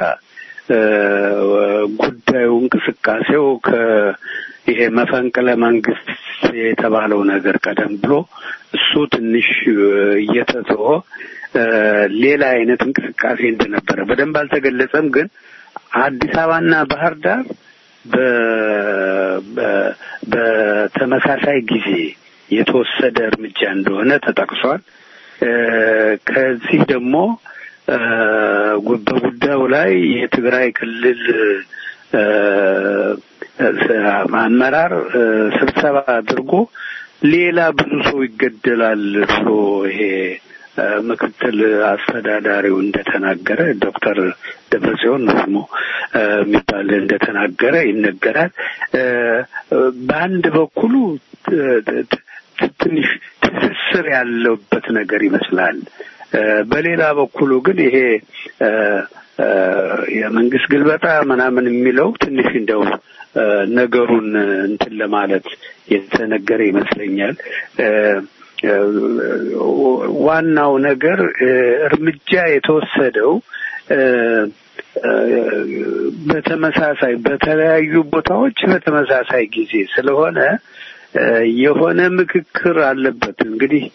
ጉዳዩ እንቅስቃሴው ከይሄ መፈንቅለ መንግስት የተባለው ነገር ቀደም ብሎ እሱ ትንሽ እየተተወ ሌላ አይነት እንቅስቃሴ እንደነበረ በደንብ አልተገለጸም። ግን አዲስ አበባና ባህር ዳር በተመሳሳይ ጊዜ የተወሰደ እርምጃ እንደሆነ ተጠቅሷል። ከዚህ ደግሞ በጉዳዩ ላይ የትግራይ ክልል አመራር ስብሰባ አድርጎ ሌላ ብዙ ሰው ይገደላል ብሎ ይሄ ምክትል አስተዳዳሪው እንደተናገረ ዶክተር ደብረጽዮን ደግሞ የሚባል እንደተናገረ ይነገራል። በአንድ በኩሉ ትንሽ ትስስር ያለበት ነገር ይመስላል። በሌላ በኩሉ ግን ይሄ የመንግስት ግልበጣ ምናምን የሚለው ትንሽ እንደው ነገሩን እንትን ለማለት የተነገረ ይመስለኛል። ዋናው ነገር እርምጃ የተወሰደው በተመሳሳይ በተለያዩ ቦታዎች በተመሳሳይ ጊዜ ስለሆነ የሆነ ምክክር አለበት። እንግዲህ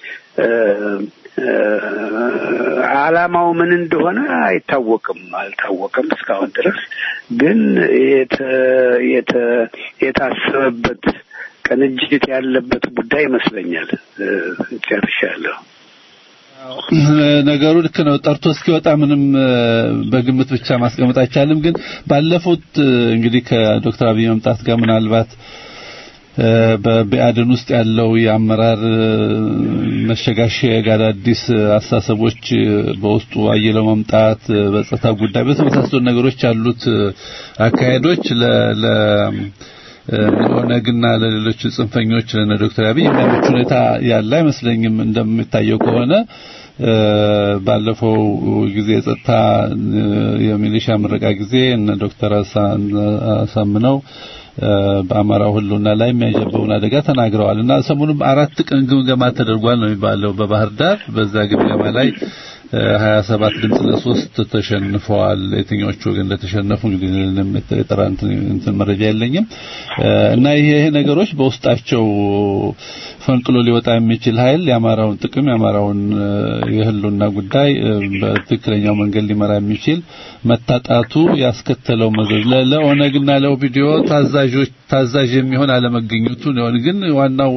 ዓላማው ምን እንደሆነ አይታወቅም አልታወቅም እስካሁን ድረስ ግን የታሰበበት ቅንጅት ያለበት ጉዳይ ይመስለኛል። ጨርሻለሁ። ነገሩ ልክ ነው። ጠርቶ እስኪወጣ ምንም በግምት ብቻ ማስቀመጥ አይቻልም። ግን ባለፉት እንግዲህ ከዶክተር አብይ መምጣት ጋር ምናልባት በብአዴን ውስጥ ያለው የአመራር መሸጋሸግ አዳዲስ አስተሳሰቦች በውስጡ አየለው መምጣት በጸጥታ ጉዳይ በተመሳሰሉ ነገሮች ያሉት አካሄዶች ለ ለኦነግና ለሌሎች ጽንፈኞች ለነ ዶክተር አብይ የሚያመች ሁኔታ ያለ አይመስለኝም። እንደሚታየው ከሆነ ባለፈው ጊዜ የጸጥታ የሚሊሻ ምረቃ ጊዜ እነ ዶክተር አሳምነው በአማራው ሁሉና ላይ የሚያጀበውን አደጋ ተናግረዋል እና ሰሞኑን አራት ቀን ግምገማ ተደርጓል ነው የሚባለው በባህር ዳር። በዛ ግምገማ ላይ ሀያ ሰባት ድምፅ ለሶስት ተሸንፈዋል። የትኞቹ ወገን እንደተሸነፉ እንግዲህ የጠራ እንትን መረጃ የለኝም እና ይሄ ነገሮች በውስጣቸው ፈንቅሎ ሊወጣ የሚችል ኃይል የአማራውን ጥቅም የአማራውን የህልውና ጉዳይ በትክክለኛው መንገድ ሊመራ የሚችል መታጣቱ ያስከተለው መዘዝ ለኦነግና ለኦፒዲዮ ታዛዦች ታዛዥ የሚሆን አለመገኘቱ ነው። ግን ዋናው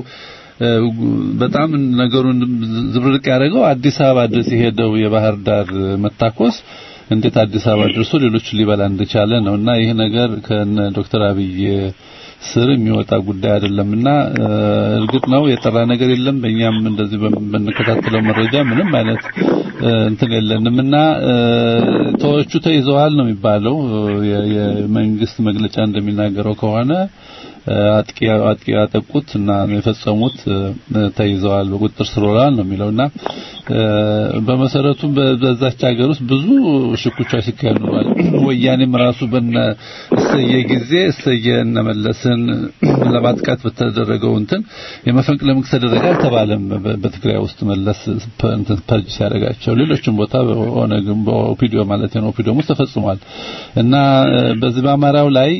በጣም ነገሩን ዝብርቅ ያደረገው አዲስ አበባ ድረስ የሄደው የባህር ዳር መታኮስ እንዴት አዲስ አበባ ደርሶ ሌሎችን ሊበላ እንደቻለ ነው እና ይህ ነገር ከነ ዶክተር አብይ ስር የሚወጣ ጉዳይ አይደለምና እርግጥ ነው የጠራ ነገር የለም። በእኛም እንደዚህ በምንከታተለው መረጃ ምንም አይነት እንትን የለንም እና ተወቹ ተይዘዋል ነው የሚባለው። የመንግስት መግለጫ እንደሚናገረው ከሆነ አጥቂ አጥቂ ያጠቁት እና የፈጸሙት ተይዘዋል፣ በቁጥጥር ስር ውለዋል ነው የሚለውና በመሰረቱ በዛች ሀገር ውስጥ ብዙ ሽኩቻዎች ሲካሄዱ ነዋል። ወያኔም ራሱ በነ እሰየ ጊዜ እሰየ እነመለስን ለማጥቃት በተደረገው እንትን የመፈንቅለ መንግስት ተደረገ አልተባለም። በትግራይ ውስጥ መለስ ፐርጅ ሲያደርጋቸው ሌሎችም ቦታ በኦነግም በኦፒዲዮ ማለት ነው ኦፒዲዮም ውስጥ ተፈጽሟል እና በዚህ በአማራው ላይ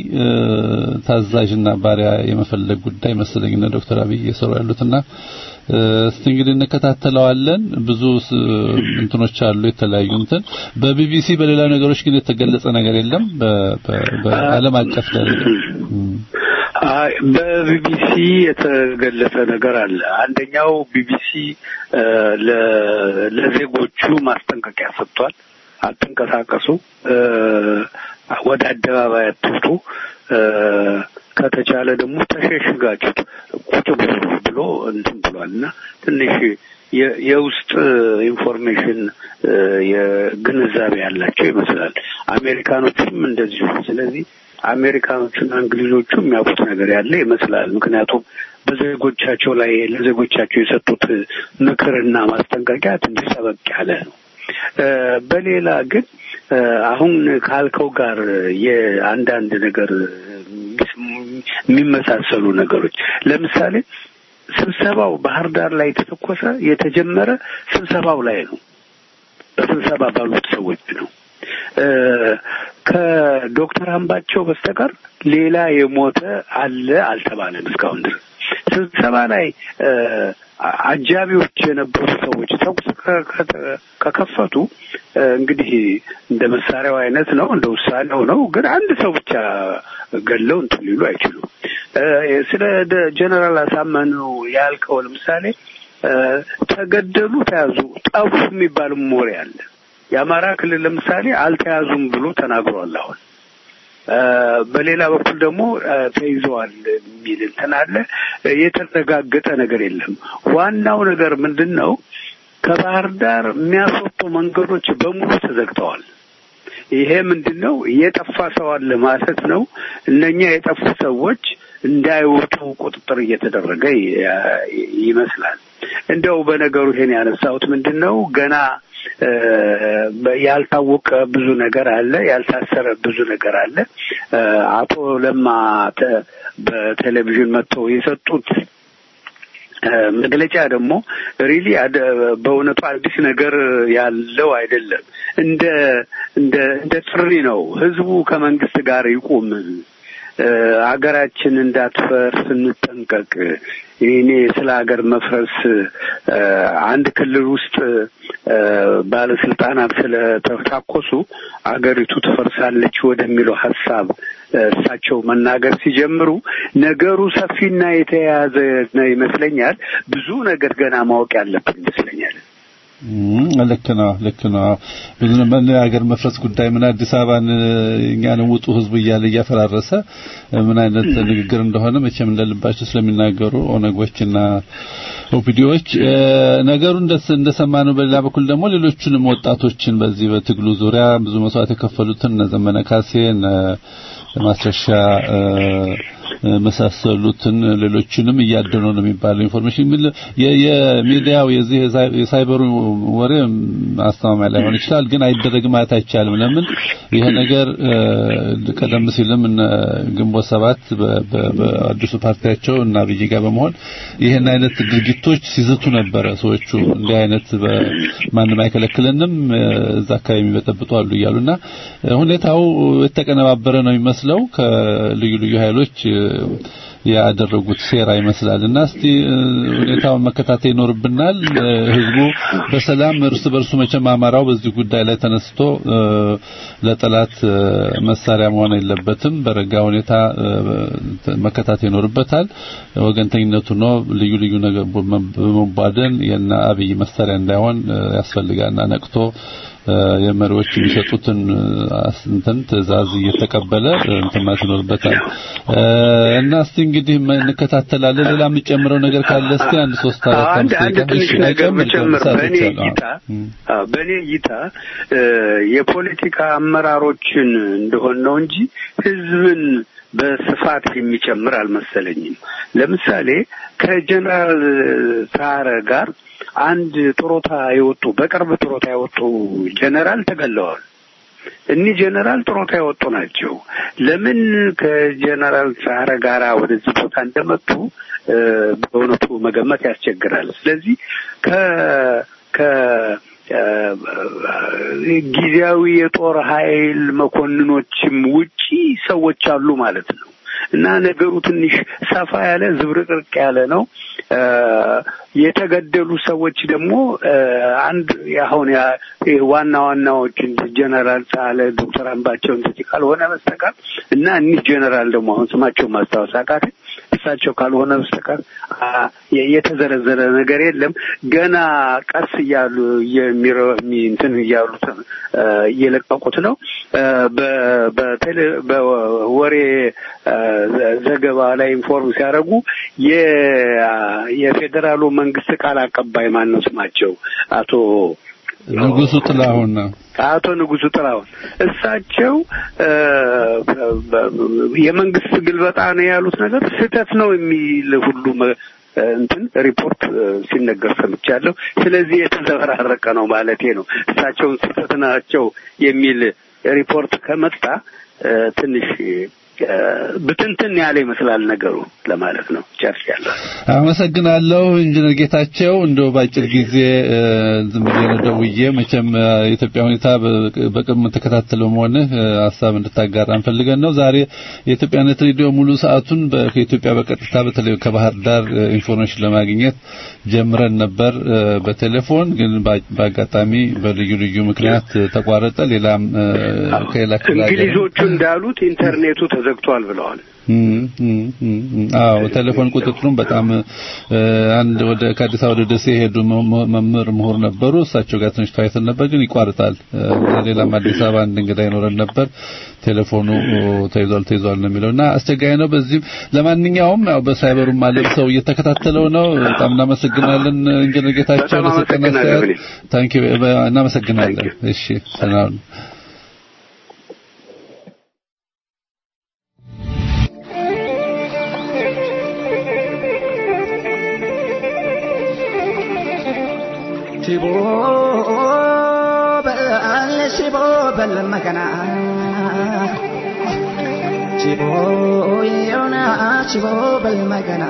ታዛዥና ባሪያ የመፈለግ ጉዳይ መሰለኝ እነ ዶክተር አብይ እየሰሩ ያሉትና እስቲ እንግዲህ እንከታተለዋለን። ብዙ እንትኖች አሉ የተለያዩ እንትን በቢቢሲ በሌላ ነገሮች ግን የተገለጸ ነገር የለም በዓለም አቀፍ ደረጃ አይ በቢቢሲ የተገለጸ ነገር አለ። አንደኛው ቢቢሲ እ፣ ለ- ለዜጎቹ ማስጠንቀቂያ ሰጥቷል። አትንቀሳቀሱ፣ እ፣ ወደ አደባባይ አትውጡ፣ እ፣ ከተቻለ ደግሞ ተሸሽጋችሁ ቁጭ ብሉ ብሎ እንትን ብሏል እና ትንሽ የ- የውስጥ ኢንፎርሜሽን እ፣ የግንዛቤ ያላቸው ይመስላል። አሜሪካኖችም እንደዚሁ። ስለዚህ አሜሪካኖቹና እንግሊዞቹ የሚያውቁት ነገር ያለ ይመስላል። ምክንያቱም በዜጎቻቸው ላይ ለዜጎቻቸው የሰጡት ምክርና ማስጠንቀቂያ ትንሽ ጠበቅ ያለ ነው። እ፣ በሌላ ግን እ፣ አሁን ካልከው ጋር የአንዳንድ ነገር የሚመሳሰሉ ነገሮች ለምሳሌ ስብሰባው ባህር ዳር ላይ የተተኮሰ የተጀመረ ስብሰባው ላይ ነው። በስብሰባ ባሉት ሰዎች ነው። እ፣ ከዶክተር አምባቸው በስተቀር ሌላ የሞተ አለ አልተባለም እስካሁን ድረስ። ስብሰባ ላይ እ፣ አጃቢዎች የነበሩ ሰዎች ተኩስ ከ- ከ- ከከፈቱ እ፣ እንግዲህ እንደ መሳሪያው አይነት ነው፣ እንደ ውሳኔው ነው። ግን አንድ ሰው ብቻ ገለው እንትን ሊሉ አይችሉም። እ፣ ስለ ደ- ጀነራል አሳመነው ያልከው ለምሳሌ እ፣ ተገደሉ፣ ተያዙ፣ ጠፉ የሚባልም ወሬ አለ። የአማራ ክልል ለምሳሌ አልተያዙም ብሎ ተናግሯል። አሁን እ፣ በሌላ በኩል ደግሞ እ፣ ተይዘዋል የሚል እንትን አለ። እ፣ የተረጋገጠ ነገር የለም። ዋናው ነገር ምንድን ነው? ከባህር ዳር የሚያስወጡ መንገዶች በሙሉ ተዘግተዋል። ይሄ ምንድን ነው? የጠፋ ሰው አለ ማለት ነው። እነኛ የጠፉ ሰዎች እንዳይወጡ ቁጥጥር እየተደረገ ይ- ይመስላል። እንደው በነገሩ ይሄን ያነሳሁት ምንድን ነው ገና እ፣ በ- ያልታወቀ ብዙ ነገር አለ፣ ያልታሰረ ብዙ ነገር አለ። እ፣ አቶ ለማ ተ- በቴሌቪዥን መጥተው የሰጡት እ፣ መግለጫ ደግሞ ሪሊ በእውነቱ አዲስ ነገር ያለው አይደለም። እንደ እንደ እንደ ጥሪ ነው። ህዝቡ ከመንግስት ጋር ይቁም፣ እ፣ አገራችን እንዳትፈርስ እንጠንቀቅ። እኔ ስለ ሀገር መፍረስ እ፣ አንድ ክልል ውስጥ እ፣ ባለስልጣናት ስለተታኮሱ አገሪቱ ትፈርሳለች ወደሚለው ሀሳብ እ፣ እሳቸው መናገር ሲጀምሩ ነገሩ ሰፊና የተያያዘ ነው ይመስለኛል። ብዙ ነገር ገና ማወቅ ያለብን ይመስለኛል። እም፣ ልክ ነው ልክ ነው ብዙ ሀገር መፍረስ ጉዳይ ምን አዲስ አበባን እኛን ውጡ ህዝቡ እያለ እያፈራረሰ ምን አይነት ንግግር እንደሆነ መቼም እንደልባቸው ስለሚናገሩ ኦነጎችና ኦፒዲዎች ነገሩ እንደስ እንደሰማነው በሌላ በኩል ደግሞ ሌሎቹንም ወጣቶችን በዚህ በትግሉ ዙሪያ ብዙ መስዋዕት የከፈሉትን እነ ዘመነ ካሴ እነ ማስረሻ እ፣ መሳሰሉትን ሌሎችንም እያደኑ ነው የሚባለው ኢንፎርሜሽን የሚል የ- የሚዲያው የዚህ የሳይ- የሳይበሩ ወሬ አስተማማኝ ላይሆን ይችላል፣ ግን አይደረግም ማለት አይቻልም። ለምን ይሄ ነገር እ፣ ቀደም ሲልም እነ ግንቦት ሰባት በ- በ- በአዲሱ ፓርቲያቸው እና አብይ ጋር በመሆን ይህን አይነት ድርጊቶች ሲዝቱ ነበረ። ሰዎቹ እንዲህ አይነት በ- ማንም አይከለክልንም እ፣ እዛ አካባቢ የሚበጠብጡ አሉ እያሉና እ፣ ሁኔታው የተቀነባበረ ነው የሚመስለው ከልዩ ልዩ ኃይሎች እ፣ ያደረጉት ሴራ ይመስላል እና እስቲ እ፣ ሁኔታውን መከታተል ይኖርብናል። እ፣ ህዝቡ በሰላም እርስ በርሱ መቼም አማራው በዚህ ጉዳይ ላይ ተነስቶ እ፣ ለጠላት እ፣ መሳሪያ መሆን የለበትም። በረጋ ሁኔታ እ፣ መከታተል ይኖርበታል። ወገንተኝነቱ ነው ልዩ ልዩ ነገር በመቧደን የና አብይ መሳሪያ እንዳይሆን እ፣ ያስፈልጋልና ነቅቶ እ፣ የመሪዎች የሚሰጡትን እ፣ አስ- እንትን ትዕዛዝ እየተቀበለ እ፣ እንትን ማለት ይኖርበታል እ፣ እና እስቲ እንግዲህ ም- እንከታተላለን። ሌላ የምጨምረው ነገር ካለ እስቲ አንድ ሶስት አራት አንድ አምስት አንድ ደቂቃ ትንሽ እሺ፣ ነገር አይጨምር፣ መጨመር ሰዓት በእኔ ይቻላል። እይታ እም። አዎ፣ በእኔ እይታ እ፣ የፖለቲካ አመራሮችን እንደሆን ነው እንጂ ህዝብን በስፋት የሚጨምር አልመሰለኝም። ለምሳሌ ከጀነራል ሳረ ጋር አንድ ጡረታ የወጡ በቅርብ ጡረታ የወጡ ጀነራል ተገለዋል። እኒህ ጀነራል ጡረታ የወጡ ናቸው። ለምን ከጀነራል ሳረ ጋራ ወደዚህ ቦታ እንደመጡ እ፣ በእውነቱ መገመት ያስቸግራል። ስለዚህ ከ ከ እ፣ ጊዜያዊ የጦር ኃይል መኮንኖችም ውጪ ሰዎች አሉ ማለት ነው። እና ነገሩ ትንሽ ሰፋ ያለ ዝብርቅርቅ ያለ ነው። የተገደሉ ሰዎች ደግሞ አንድ አሁን ዋና ዋናዎች ጀነራል ሳለ ዶክተር አምባቸው እንደዚህ ካልሆነ በስተቀር እና እኒህ ጀነራል ደግሞ አሁን ስማቸው ማስታወስ አቃተኝ እሳቸው ካልሆነ በስተቀር የተዘረዘረ ነገር የለም። ገና ቀስ እያሉ የሚረ እንትን እያሉት እየለቀቁት ነው። በወሬ ዘገባ ላይ ኢንፎርም ሲያደርጉ የፌዴራሉ መንግስት ቃል አቀባይ ማን ነው ስማቸው? አቶ ንጉሱ ጥላሁን ነው። አቶ ንጉሱ ጥላሁን እሳቸው የመንግስት ግልበጣ ነው ያሉት ነገር ስህተት ነው የሚል ሁሉ እንትን ሪፖርት ሲነገር ሰምቻለሁ። ስለዚህ የተዘበራረቀ ነው ማለቴ ነው። እሳቸውን ስህተት ናቸው የሚል ሪፖርት ከመጣ ትንሽ ብትንትን ያለ ይመስላል ነገሩ ለማለት ነው። ጨርሻለሁ። አመሰግናለሁ ኢንጂነር ጌታቸው። እንደው ባጭር ጊዜ ዝም ብዬ ነው ደውዬ መቼም የኢትዮጵያ ሁኔታ በቅርብ የምትከታተለው መሆንህ ሀሳብ እንድታጋራ እንፈልገን ነው። ዛሬ የኢትዮጵያነት ሬዲዮ ሙሉ ሰዓቱን ከኢትዮጵያ በቀጥታ በተለይ ከባህር ዳር ኢንፎርሜሽን ለማግኘት ጀምረን ነበር በቴሌፎን ግን በአጋጣሚ በልዩ ልዩ ምክንያት ተቋረጠ። ሌላም ከሌላ እንግሊዞቹ እንዳሉት ኢንተርኔቱ ተዘግቷል ብለዋል። አዎ ቴሌፎን ቁጥጥሩም በጣም አንድ ወደ ከአዲስ አበባ ወደ ደሴ የሄዱ መምህር ምሁር ነበሩ። እሳቸው ጋር ትንሽ ተወያይተን ነበር፣ ግን ይቋርጣል። ሌላም አዲስ አበባ አንድ እንግዳ ይኖረን ነበር። ቴሌፎኑ ተይዟል ተይዟል ነው የሚለውና አስቸጋሪ ነው። በዚህም ለማንኛውም ያው በሳይበሩም አለም ሰው እየተከታተለው ነው። በጣም እናመሰግናለን ኢንጂነር ጌታቸው ለሰጠን አስተያየት። ታንኪ እናመሰግናለን። እሺ ሰላም ሽቦ በል ሽቦ በል መከና ሽቦ የሆነ ሽቦ በል መከና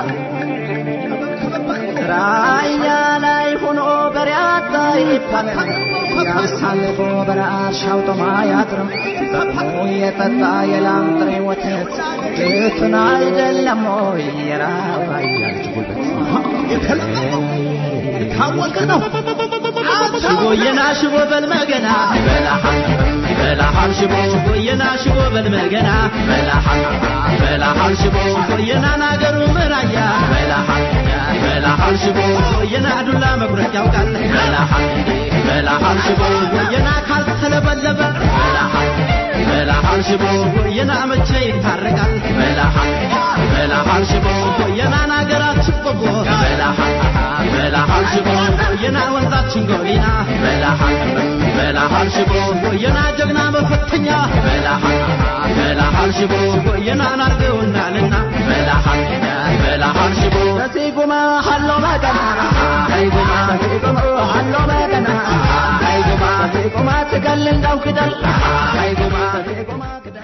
ራያ ላይ ሆኖ በሪያታ ይባላል ያሳልፎ በራሻው ጦማ ያጥርም የጠጣ የላም ጥሬ ወተት ድፍን አይደለም ወይ የራያ ልጅ ጉልበት የታወቀ ነው። ሽቦየና ሽቦ በልመገና በላሃል በላሃል ሽቦ ሽቦየና ሽቦ በልመገና በላሃል በላሃል ሽቦ ሽቦየና ናገሩ ምራያ በላሃል በላሃል ሽቦ ሽቦየና ዱላ መቁረጥ ያውቃል በላሃል በላሃል ሽቦ ሽቦየና ካልተለበለበ በላሃል በላሃል ሽቦ ሽቦየና መቼ ይታረቃል በላሃል በላሃል ሽቦ ሽቦየና ናገራችን ቆቦ በላሃል በላሃል ሽቦ የና ወንዛችን ጎሊና በላሃል በላሃል ሽቦ የና ጀግና መፈተኛ በላሃል በላሃል ሽቦ የና ናርገውናልና በላሃል በላሃል ሽቦ በሲጉማ ሀሎ መቀና አይጉማ ሲጉማ ሀሎ መቀና አይጉማ ሲጉማ ትገል እንዳው ክደል አይጉማ ሲጉማ ክደል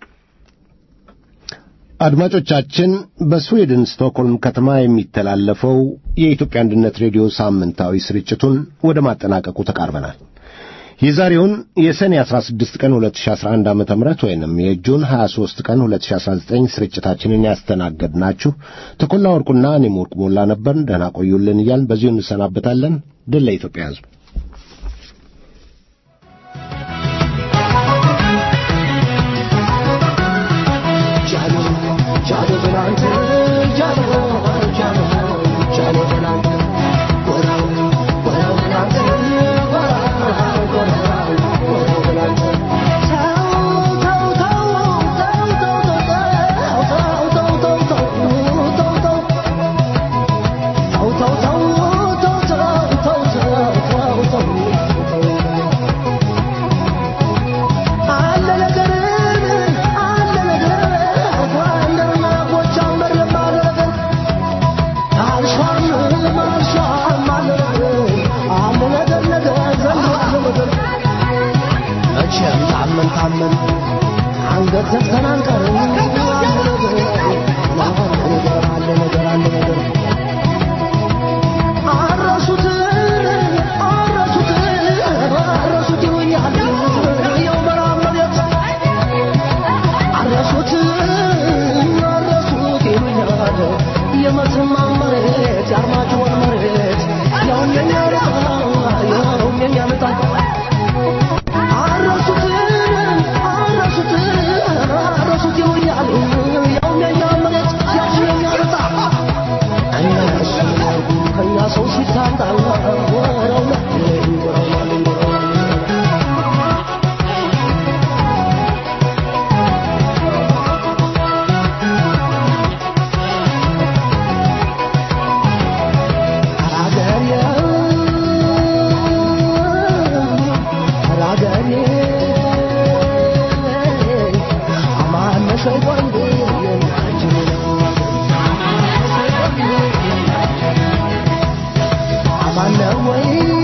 አድማጮቻችን በስዊድን ስቶክሆልም ከተማ የሚተላለፈው የኢትዮጵያ አንድነት ሬዲዮ ሳምንታዊ ስርጭቱን ወደ ማጠናቀቁ ተቃርበናል። የዛሬውን የሰኔ 16 ቀን 2011 ዓ.ም ወይንም የጁን 23 ቀን 2019 ስርጭታችንን ያስተናገድናችሁ ተኮላ ወርቁና እኔም ወርቁ ሞላ ነበርን። ደህና ቆዩልን እያልን በዚሁ እንሰናበታለን። ድል ለኢትዮጵያ ሕዝብ። የመተማ መሬት ማነው ወይ